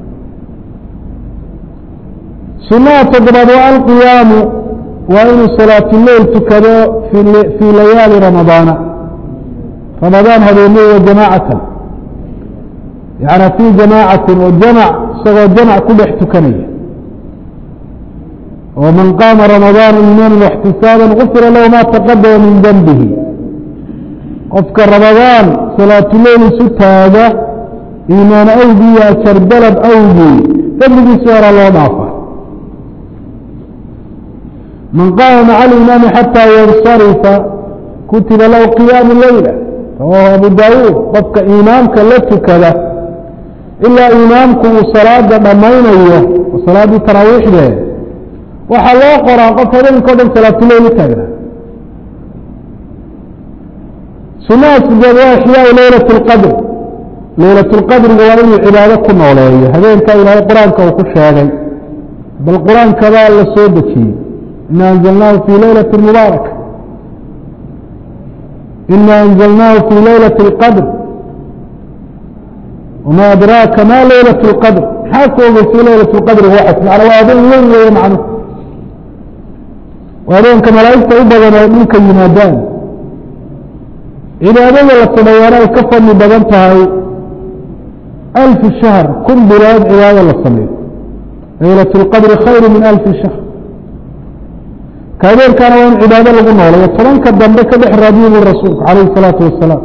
sunaha toddobaad waa alqiyaamu waa inuu salaatuleil tukado fii layaali ramadaana ramadaan habeeney wa jamaacatan yana fii jamaacatin oo jamac isagoo jamac ku dhex tukanaya وmن قاma رمضان iimاna واxtisاaبا غfira lahu ma تqadma min dنbihi qofka رamadاan salaatuleil isu taaga iimaan awgii iyo ajar dalab awgii dembigiisi hora loo dhaafa man qaama maca الإimaami xatى ynصarifa kutiba lahu قiyaamu leyla rawahu abu dawuud qofka imaamka la tukada ilaa imaamku uu salaada dhammaynayo oo salaaddii taraawiixdee waxaa loo qoraa qof habeenka o dhan salaatuleil u taagnaa sunaha sideed waa ixyaau leylat اlqadr leylat اlqadriga waa inuu cibaado ku nooleeyo habeenka ilaahay qur-aanka uu ku sheegay bal qur-aankabaa la soo dejiyey ina anzalnaahu fii leylati mubaaraka ina anzalnaahu fii leylati اlqadr wama adraaka ma leylat اlqadr maxaa ku ogey fii leylat اlqadri waxas macna waa habeen weyn weeye macnuhu waa habeenka malaa'igta u badan oo dhulka yimaadaan cibaadada la sameeyaana ay ka fadli badan tahay alfi shahr kun bilood cibaado la sameeyo laylat اlqadri khayru min alfi shahr ka habeenkaana waa in cibaado lagu noolayo tobanka dambe ka dhex raadiye bui rasuulku calayhi الsalaatu wasalaam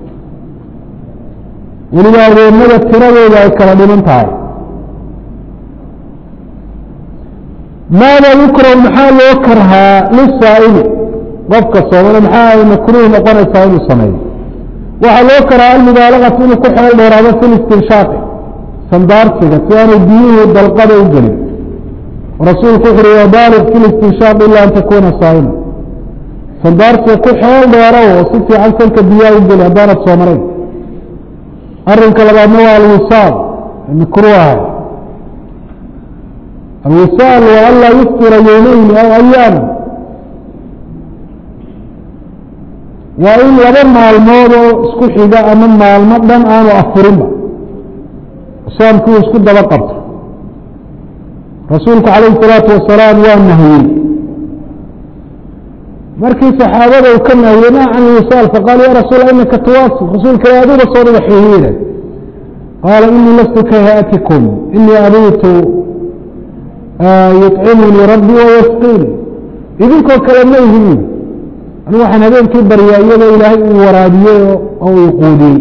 weliba adeemada tiradooda ay kala dhiman tahay maada yukrahu maxaa loo karhaa lisaa'ili qofka soomana maxaa ay makruuh noqonaysaa inuu sameeyo waxaa loo karhaa almubaalagatu inuu ku xeel dheeraado fi listinshaaqi sandaarsiga si aanay biyuhu dalqada u gelin rasuulku wuxu uhi wabaaliq fi listinshaaq ila an takuuna saa'ima sandaarsiga ku xeel dheerow oo si fiican salka biyaha u geli haddaanad soomanayn arrinka labaadna waa alwisaal makruuha alwisaal waa anlaa yuftira yowmeyni aw ayaama waa in laba maalmood oo isku xiga ama maalmo dhan aanu afurinba soomkii uu isku daba qabto rasuulku calayhi salaatu wasalaam waa nahiyey markii saxaabada uu ka nahiyey ma can wisaal faqaal ya rasuul inaka tuwasil rasuulka ila adiga soo dhiga xihiina qaala inii lastu ka hayatikum inii abiitu yuطcimunii rabbii wayasqiini idinkoo kale ma ihin anigu waxaan habeenkii baryaa iyadoo ilaahay uu waraabiyey oo uu quudiyey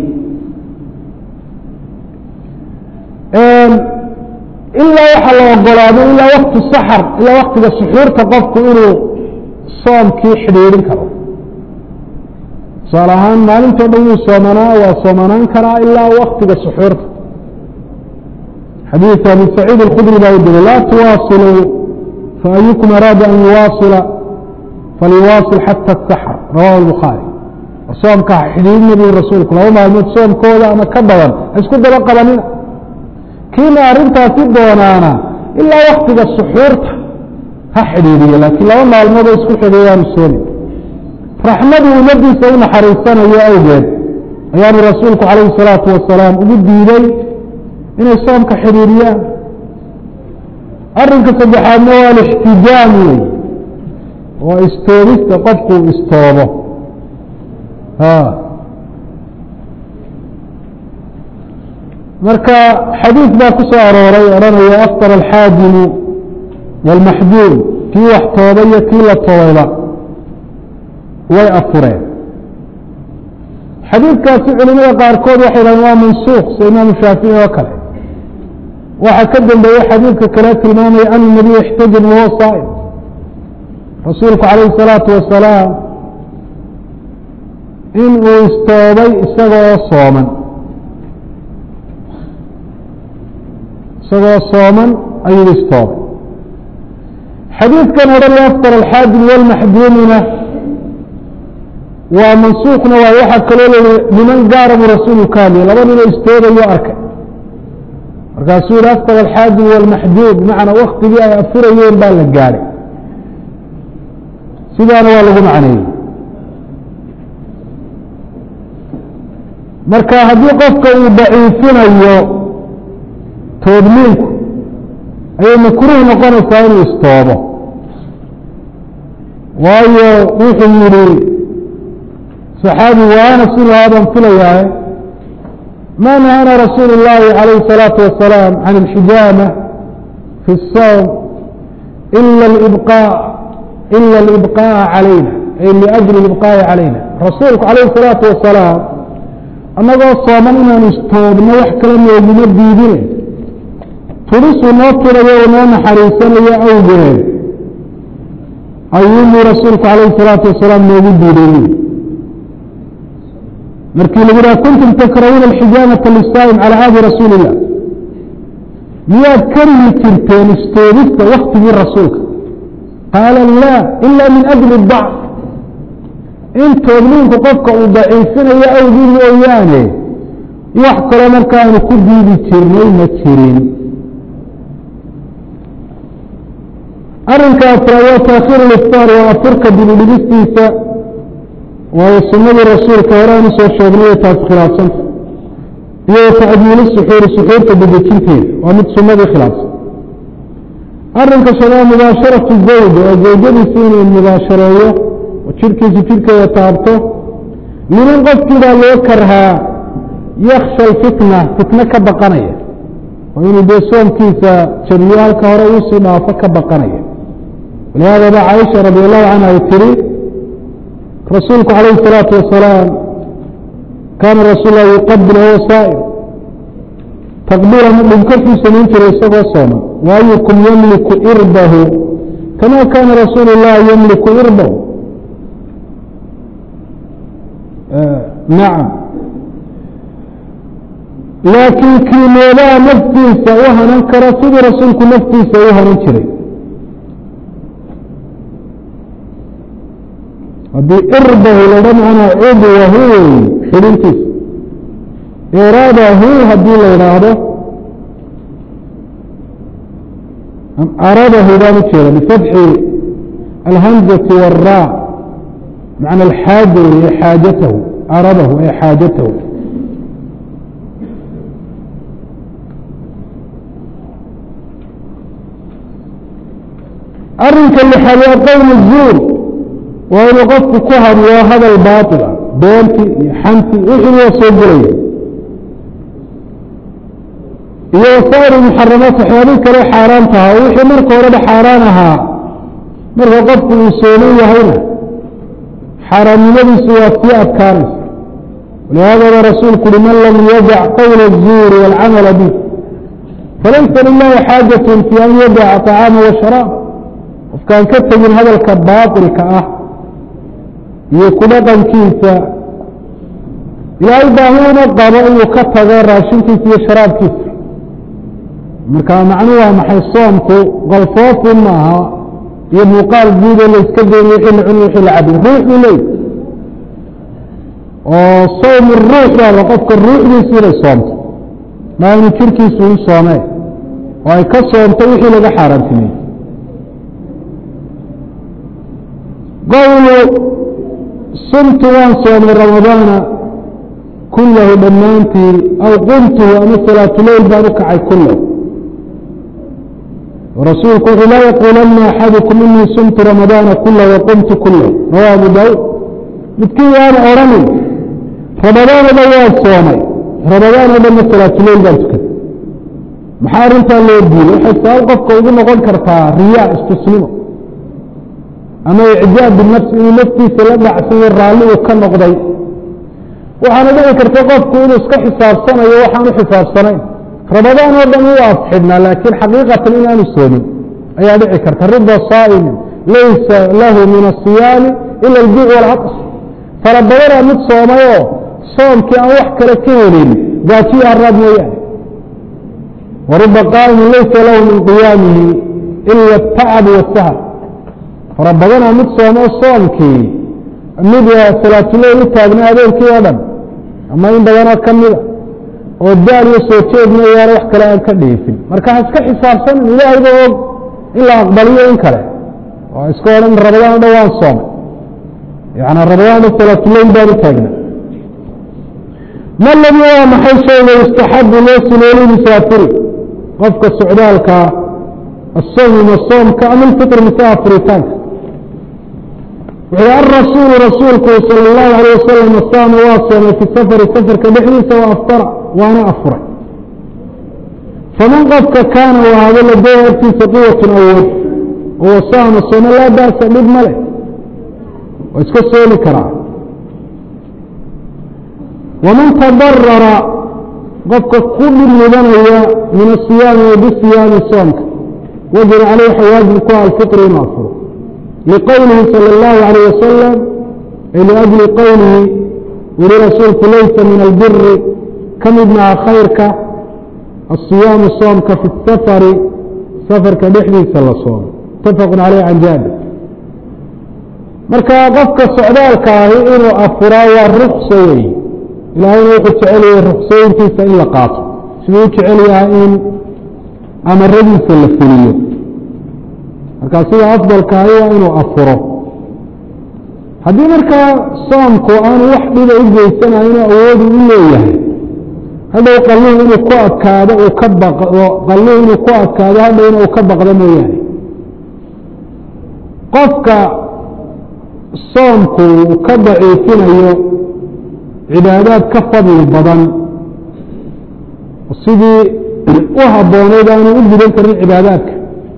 ilaa waxaa la ogolaaday ilaa wakti saxar ilaa waktiga suxuurta qofku inuu soomkii xidhiidhin karo tusaale ahaan maalintoo dhan wuu soomanaa waa soomanaan karaa ilaa waktiga suxuurta xadiid abi saciid اlkhudri baa u diri laa tuwaasiluu faayukum araada an yuwaasila falyuwaasil xata asaxr rawahu lbukhaari soomka xidhiidhina bui rasuulku laba maalmood soomkooda ama ka badan ha isku daba qabanina kiina arrintaasi doonaana ilaa waktiga suxuurta ha xidhiidhiyo laakiin laba maalmood oo isku xidhiyaanu soomi raxmadu ummadiisa u naxariisanayo awgeed ayaanu rasuulku calayhi salaatu wasalaam ugu diiday inay soomka xidhiidhiyaan arrinka saddexaadna waa alixtijaam wey waa istoobista qofku istoobo marka xadiid baa ku soo arooray odhanaya aftar alxaajimu wاlmaxjuum kii wax toobay iyo kii la toobayba way afureen xadiidkaasi culimada qaarkood waxay dhahen waa mansuuq sida imaamu shaafici oo kale waxaa ka dambeeyey xadiidka kale tilmaamaya an nabiy ixtajim wahuwa saa'im rasuulku calayhi الsalaatu wasalaam in uu istoobay isagoo sooman isagoo sooman ayuu istoobay xadiidkan odhan aftar alxaajim walmaxduumina waa mansuuqna waa waxaa kaloo leeya niman gaara buu rasuulu ka hadlaya laba ninoo istoobayo arkay markaasuu yihi aftar alxaajim walmaxduum bimacnaa waktigii ay afurayeen baa la gaadhay sidaana waa lagu macneeyey marka haddii qofka uu daciifinayo toodmiinku ayay makruuh noqonaysaa inuu istoobo waayo wuxuu yihi صaxaabi waana silaabaan filayaaye ma nahana rasuul الlahi عalayه الصalaaةu wasalاam can اlxijaama fi الsawm ila اbqاء ila اlibqاءa calayna ay liأjli اibqاءi calayna rasuulku calayه الصalaaةu wasalaam annagoo sooman inaanu istoobno wax kale nooguma diidine turisuu noo turayo oo noo naxariisanayo awgeed ayuumuu rasuulku calayhi الsalaatu wasalaam noogu diiday markii lagu dhaha kuntum takrahuuna alxijaamata lisaa'im calى ahdi rasuuli الlah miyaad karihi jirteen istoobista waktigii rasuulka qaala la ila min ajli dacf in toobniinku qofka uu daciifinayo awgii mooyaane wax kaloo markaanu ku diidi jirnay ma jirin arrinka afraad waa taakhiir iftaar waa afurka dibidhigistiisa waayo sunadii rasuulka hore aan usoo sheegnay taas khilaafsanta iyo tacdiili suxuuri suxuurta dedejinteeda waa mid sunadii khilaafsan arrinka shanaad mubaasharatu zawj oo zawjadiisa inuu mubaashareeyo oo jidhkiisa jidhkeeda taabto liman qofkii baa loo karhaa yaksha alfitna fitno ka baqanaya oo inuu dee soomkiisa jabiyo halka hore uusii dhaafo ka baqanaya walihaada ba caaisha radi allahu canha ay tiri rasuulku calayhi الsalaatu wasalaam kaana rasuul lah yuqabil huwa saa'im taqbiilan dhunkarkuu samayn jiray isagoo sooman waayukum yamliku irbahu kama kaana rasuulu الlahi yamliku irbahu nacam laakiin kiimoodaha naftiisa u hanan kara sidii rasuulku naftiisa u hanan jiray haddii irbahu ladha macnaa cudwahu wey xidhintiisa iraadahu haddii la idhaahdo aradahu baan ujeeda bifatxi alhamzati wاra macna alxaaja wey xaajatahu aradahu ee xaajatahu arinka lixaad waa qowl zuur waa inuu qofku ku hadlo hadal baatila beenti iyo xanti wixii waa soo gelaya iyo wasaa'ir muxaramaat waxyaabihii kale xaaraan tahaa wixii marka horeba xaaraan ahaa marka qofku uu sooman yahayna xaaraannimadiisu waa sii adkaanaysa walihaadaba rasuulku uhi man lam yadac qowla الzuuri wاlcamala bih falaysa lilahi xaajaة fi an yadaca طacaama washaraab qofkaan ka tegin hadalka baaطilka ah iyo ku dhaqankiisa ilaahay baahi uma qabo inuu ka tago raashinkiisa iyo sharaabkiisa marka macnuhu waa maxay soomku qalfoofun maaha iyo muuqaal guudoo la iska dayn wixii la cuni wixii la cabin ruux buu leey oo sawm ruux baaba qofka ruuxdiisu inay soomto maa inu jirkiisu u soomee oo ay ka soomto wixii laga xaaraantimeyey qowlu sumtu waan soomay ramadaana kulahu dhammaantii aw qumtuhu ama salaatuleyl baan u kacay kulahu rasuulku wuxuu laa yaquulanna axadukum inii sumtu ramadaana kulah waqumtu kulah rawa abu daauud midkii waana odhanin ramadaan o dhan waan soomay ramadaan oo dhanna salaatuleyl baan tukaday maxaa arrintaa loo diiday waxay sabab qofka ugu noqon kartaa riyaa istusnimo ama icjaab binafsi inuu naftiisa la dhacsayo raalli uu ka noqday waxaana dhici karta qofku inuu iska xisaabsanayo waxaan u xisaabsanayn ramadaan oo dhan u afxidhnaa laakiin xaqiiqatan inaanu soomin ayaa dhici karta rida saa'imin laysa lahu min asiyaami ila aljuuc walcaqs fara badanaa mid soomayoo soomkii aan wax kale ka helin gaajiyo haraad mooyaane waruba qaa'imin laysa lahu min qiyaamihi ila atacab wasahar fara badanaa mid soomoo soomkii mid salaatuleyl u taagnaa habeenkii oo dhan ama in badanoo ka mida oo daal iyo soo jeed mooyaane wax kale aan ka dhiifin marka ha iska xisaabsanin ilaahayba og in la aqbaliyo in kale oo iska odhan ramadaan o dhan waan soomay yani ramadaan o dhan salaatuleyl baan u taagna ma ladi waa maxay shayga yustaxabu loo suneeyey musaafiri qofka socdaalkaa asawmi ma soomka ama ilfitr mise afritaanka wuxuu arasuulu rasuulku sala allahu alayh wasalam saama waa soomay fi safari safarka dhexdiisa wa aftara waana afuray faman qofka kaana u ahaado ladaya agtiisa quwatun awood oo saama sooma laa ba'sa dhib ma leh waa iska soomi karaa waman tadarara qofka ku dhib mudanaya min asiyaami wa bisiyaami soomka wajaba caleyh waxa waajib ku aha alfitr inuu afuro liqowlihi salى اllahu alayh wasalam ay liajli qowlihi weli rasuulku laysa min albiri ka mid maha khayrka asiyaamu soomka fi safari safarka dhexdiisa la soomo mutafaqu caleyh can jaabir marka qofka socdaalka ahi inuu afuraa waa rukso wey ilaahayna wuxuu jeceliyey ruksooyinkiisa in la qaato siduu u jecel yahay in amaradiisa la fuliyo markaa sida afdalka ahi waa inuu afuro haddii markaa soomku aanu wax dhiba u geysanayno awoodu u leeyahay hadhow qalluhu inuu ku adkaado uu ka baqdo qalluhu inuu ku adkaado hadhowna uu ka baqdo mooyaane qofka soomku uu ka daciifinayo cibaadaad ka fadli badan sidii u habbooneyd aanu u gudan karin cibaadaadka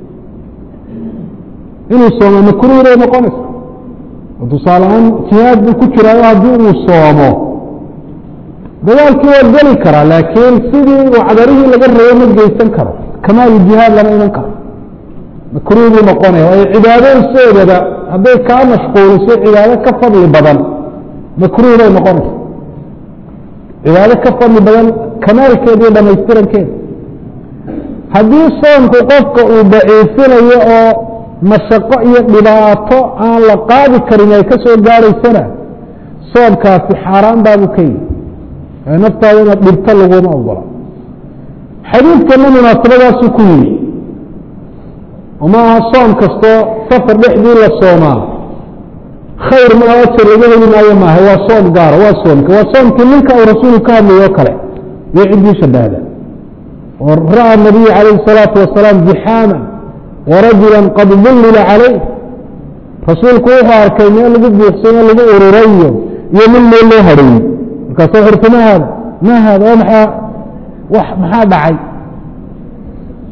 inuu soomo makruuh bay noqonaysa oo tusaale ahaan jihaad buu ku jiraayo haddii uu soomo dagaalkii waa geli karaa laakiin sidii uu cadarihii laga rabay ma geysan karo kamaalu jihaad lama iman karo makruuh buu noqonaya waayo cibaado isoodaba hadday kaa mashquuliso cibaado ka fadli badan makruuh bay noqonaysa cibaado ka fadli badan kamaalkeeda iyo dhamaystirankeeda haddii soomku qofka uu daciifinayo oo mashaqo iyo dhibaato aan la qaadi karin ay ka soo gaaraysana soomkaasi xaaraan baabuu ka yihi naftaada inaad dhibto laguma ogola xadiidkana munaasabadaasuu ku yimi oo ma aha soom kastoo safar dhexdii la soomaa khayr ma aha ajar laga heli maayo maaha waa soom gaara waa soomka waa soomkii ninka uu rasuulku ka hadlayo o kale iyo ciddii shabahda oo ra'a nabiyu calayhi الsalaatu wasalaam zixaaman warajula qad dullila calayh rasuulku wuxuu arkay meel lagu buuxsayo lagu ururayo iyo nin meel loo hadheeyey markaasu xurta ma haada ma haada oo maxaa wax maxaa dhacay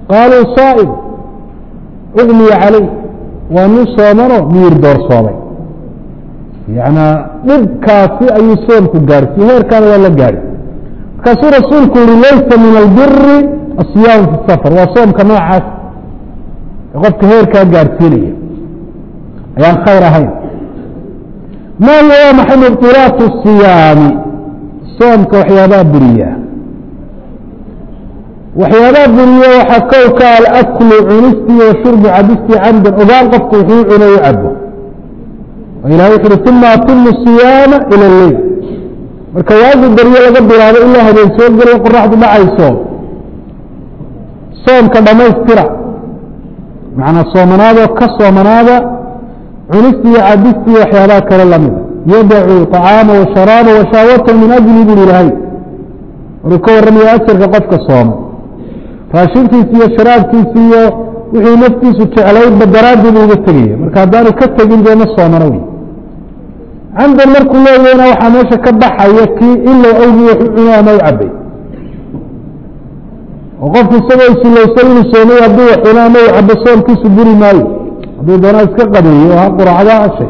qaaluu saa'im ugmiya calay waa nin soomanoo miyir doorsoomay yanaa dhibkaasi ayuu soomku gaadhsiiye heerkaana waa la gaadhi markaasuu rasuulku yihi laysa min albiri asiyaamu fi safar waa soomka noocaas ee qofka heerkaa gaadhsiinaya ayaan khayr ahayn ma hiya waa maxay mubtilaatu siyaami soomka waxyaabaha buriya waxyaabaha buriya waxaa kowka alaklu cunistii wa shurbu cabistii camdan ogaan qofku wuxuu cuno u cabo ilahay wuxu uhi uma atimu siyaama ila leyl marka waagi beryo laga bilaabo ilaa habeen soo geliyo qoraxdu dhacayso soomka dhammaystira macnaa soomanaadoo ka soomanaada cunisti iyo cabistii iyo waxyaabaha kale lamida yadacu طacaama washaraaba washaawatahu min ajli buri ilahay waruu ka warramaya ajarka qofka sooma raashinkiisi iyo sharaabkiisi iyo wixii naftiisu jeclaydba daraaddeed uga tegaya marka haddaanu ka tegin dee ma soomano wey camdan markuu leeyahna waxaa meesha ka baxaya kii ilow awgii wax u cuno ama u cabay oo qofku isagoo isilowsan inuu soomay hadduu wax cuno ama u cabo soomkiisu buri maayo hadduu doonaa iska qadeeyo ha quracda hashay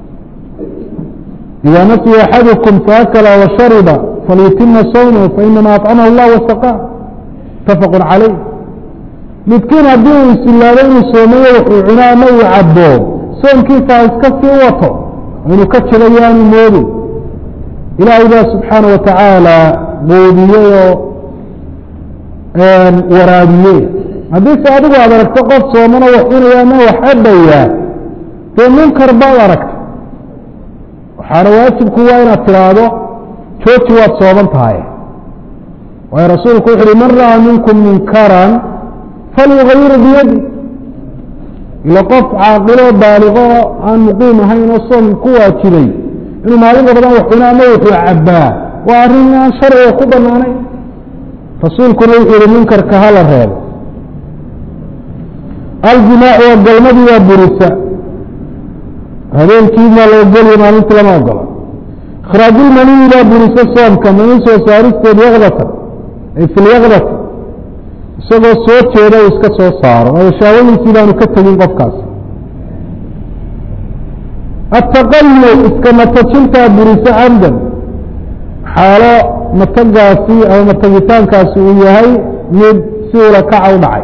إida nasiya axadukum faakla washariba falyutima sawmahu fainama aطcamahu اllah wasaqaa mutafaq calayh midkiin haddii uu isilaabo inuu soomayo wuxuu cuno ama uu cabo soomkiisa ha iska sii wato inuu ka jilayo aanu moodin ilaahay baa subxaana wa tacaala quudiyey oo waraabiyey haddiise adigu aad aragto qof soomano wax cunaya ama wax cabaya dee munkar baad aragta waxaana waajibku waa inaad tidhaahdo jooji waad sooman tahay waayo rasuulku wuxu uhi man ra'aa minkum munkaran falyugayiru biyadi ila qof caaqiloo baaliqo oo aan muqiim ahayn oo soomka ku waajibay inuu maalinka badan wax cuna ama wuxuu cabbaa waa arrin aan sharciga ku banaanayn rasuulkuna wuxuu yihi munkarka hala reebo aljimaacu waa galmadii waa burisa habeenkiina la ogoliyo maalintii lama ogola ikhraajulmaniyi baa burisa soomka mani soo saaristeed yakdatan ay fi lyakdati isagoo soo jeeda uu iska soo saaro waayo shaawadiisii baanu ka tegin qofkaasi ataqayu iska matajintaa burisa camdan xaalo matagaasi ama matagitaankaasi uu yahay mid si ula kaca u dhacay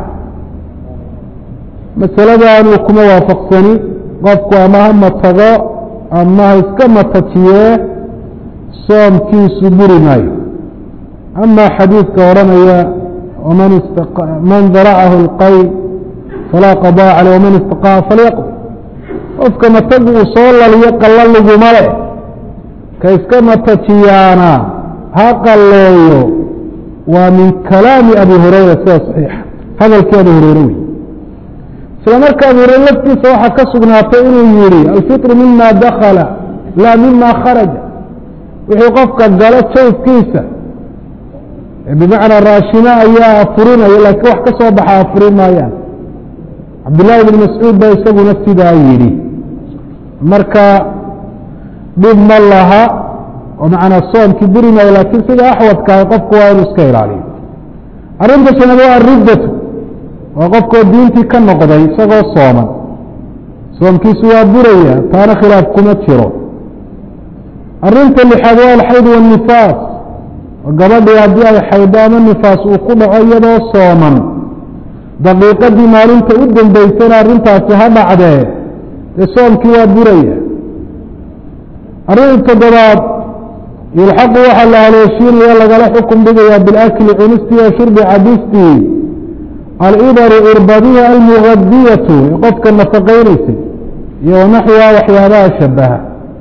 masaladanuu kuma waafaqsani qofku ama ha matago ama ha iska matajiyee soomkiisu buri maayo ama xadiidka odhanaya man daracahu اlqay falaa qaضاء calيه waman istaqaa falyaqض qofka matagu uu soo laliyo qalla laguma leh ka iska matajiyaana ha qalleeyo waa min kalaami abi hurayra sida صaxiixa hadalkii abi hureyre wey isla marka abu hureyre laftiisa waxaa ka sugnaatay inuu yihi alfiطru mima dakala laa mima kharaja wixii qofka galo jawfkiisa bimacnaa raashino ayaa afurinaya laakiin wax ka soo baxa afurin maayaan cabdillaahi bn mascuud baa isaguna sidaa yidhi marka dhib ma laha oo macnaa soomkii buri maayo laakiin sida axwadkaah qofku waa inuu iska ilaaliyo arrinta shanaad waa ariddatu waa qofkoo diintii ka noqday isagoo sooman soomkiisu waa buraya taana khilaaf kuma jiro arrinta lixaad waa alxayd wاnifaas gabadhii haddii ay xaydo ama nifaas uu ku dhaco iyadoo sooman daqiiqadii maalinta u dambaysana arrintaasi ha dhacdee dee soomkii waa buraya arrin toddobaad yulxaqu waxaa la haleeshiinaya lagala xukum dhigayaa bilakli cunistii wa shurbi cabistii alibaru irbadiha almugadiyatu ee qofka nafaqaynaysay iyo wanaxwiha waxyaabaha shabaha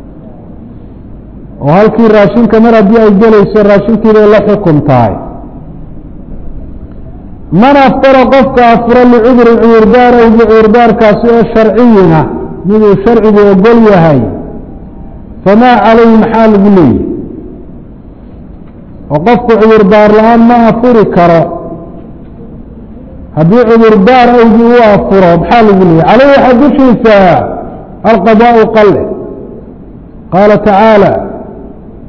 oo halkii raashinka mar haddii ay gelayso raashinkii bay la xukum tahay man aftara qofka afura licudurin cudurdaar aw bicudurdaarkaasi oo sharciyina miduu sharcigu ogol yahay famaa calayhi maxaa lagu leeyahy oo qofku cudurdaar la-aan ma afuri karo haddii cudurdaar awgii u afuro maxaa lagu leeyahy caleyhi waxaa dushiisa alqadaau qalle qaala tacaala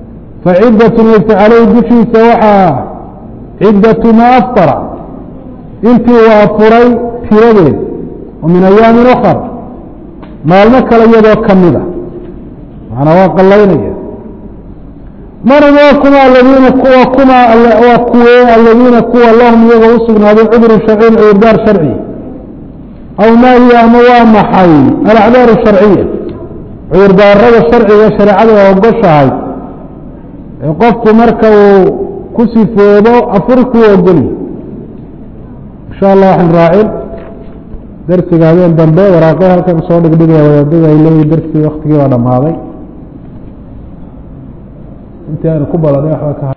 faciddat laysa caleyhi dushiisa waxaa ciddatu maa aftara intii uu afuray tiradeed oo min ayaamin ukar maalmo kale iyadoo kamida macnaa waa qallaynaya maran waa kuma aladiina kuwa kuma waa kuwe aladiina kuwa lahum iyagoo usugnaaday cudru sharciyin cudurdaar sharci aw ma hiya ama waa maxay alacdaaru sharciya cudurdaarada sharciga shareecada waa ogoshahay ee qofku marka uu ku sifoodo afuri kuwa ogolyi insha allah waxaan raacin darsiga habeen dambe waraaqe halkan soo dhigdhigaya wadaadada ay leeyihin darsigii waktigii baa dhamaaday intii aanu ku badanay waxba ka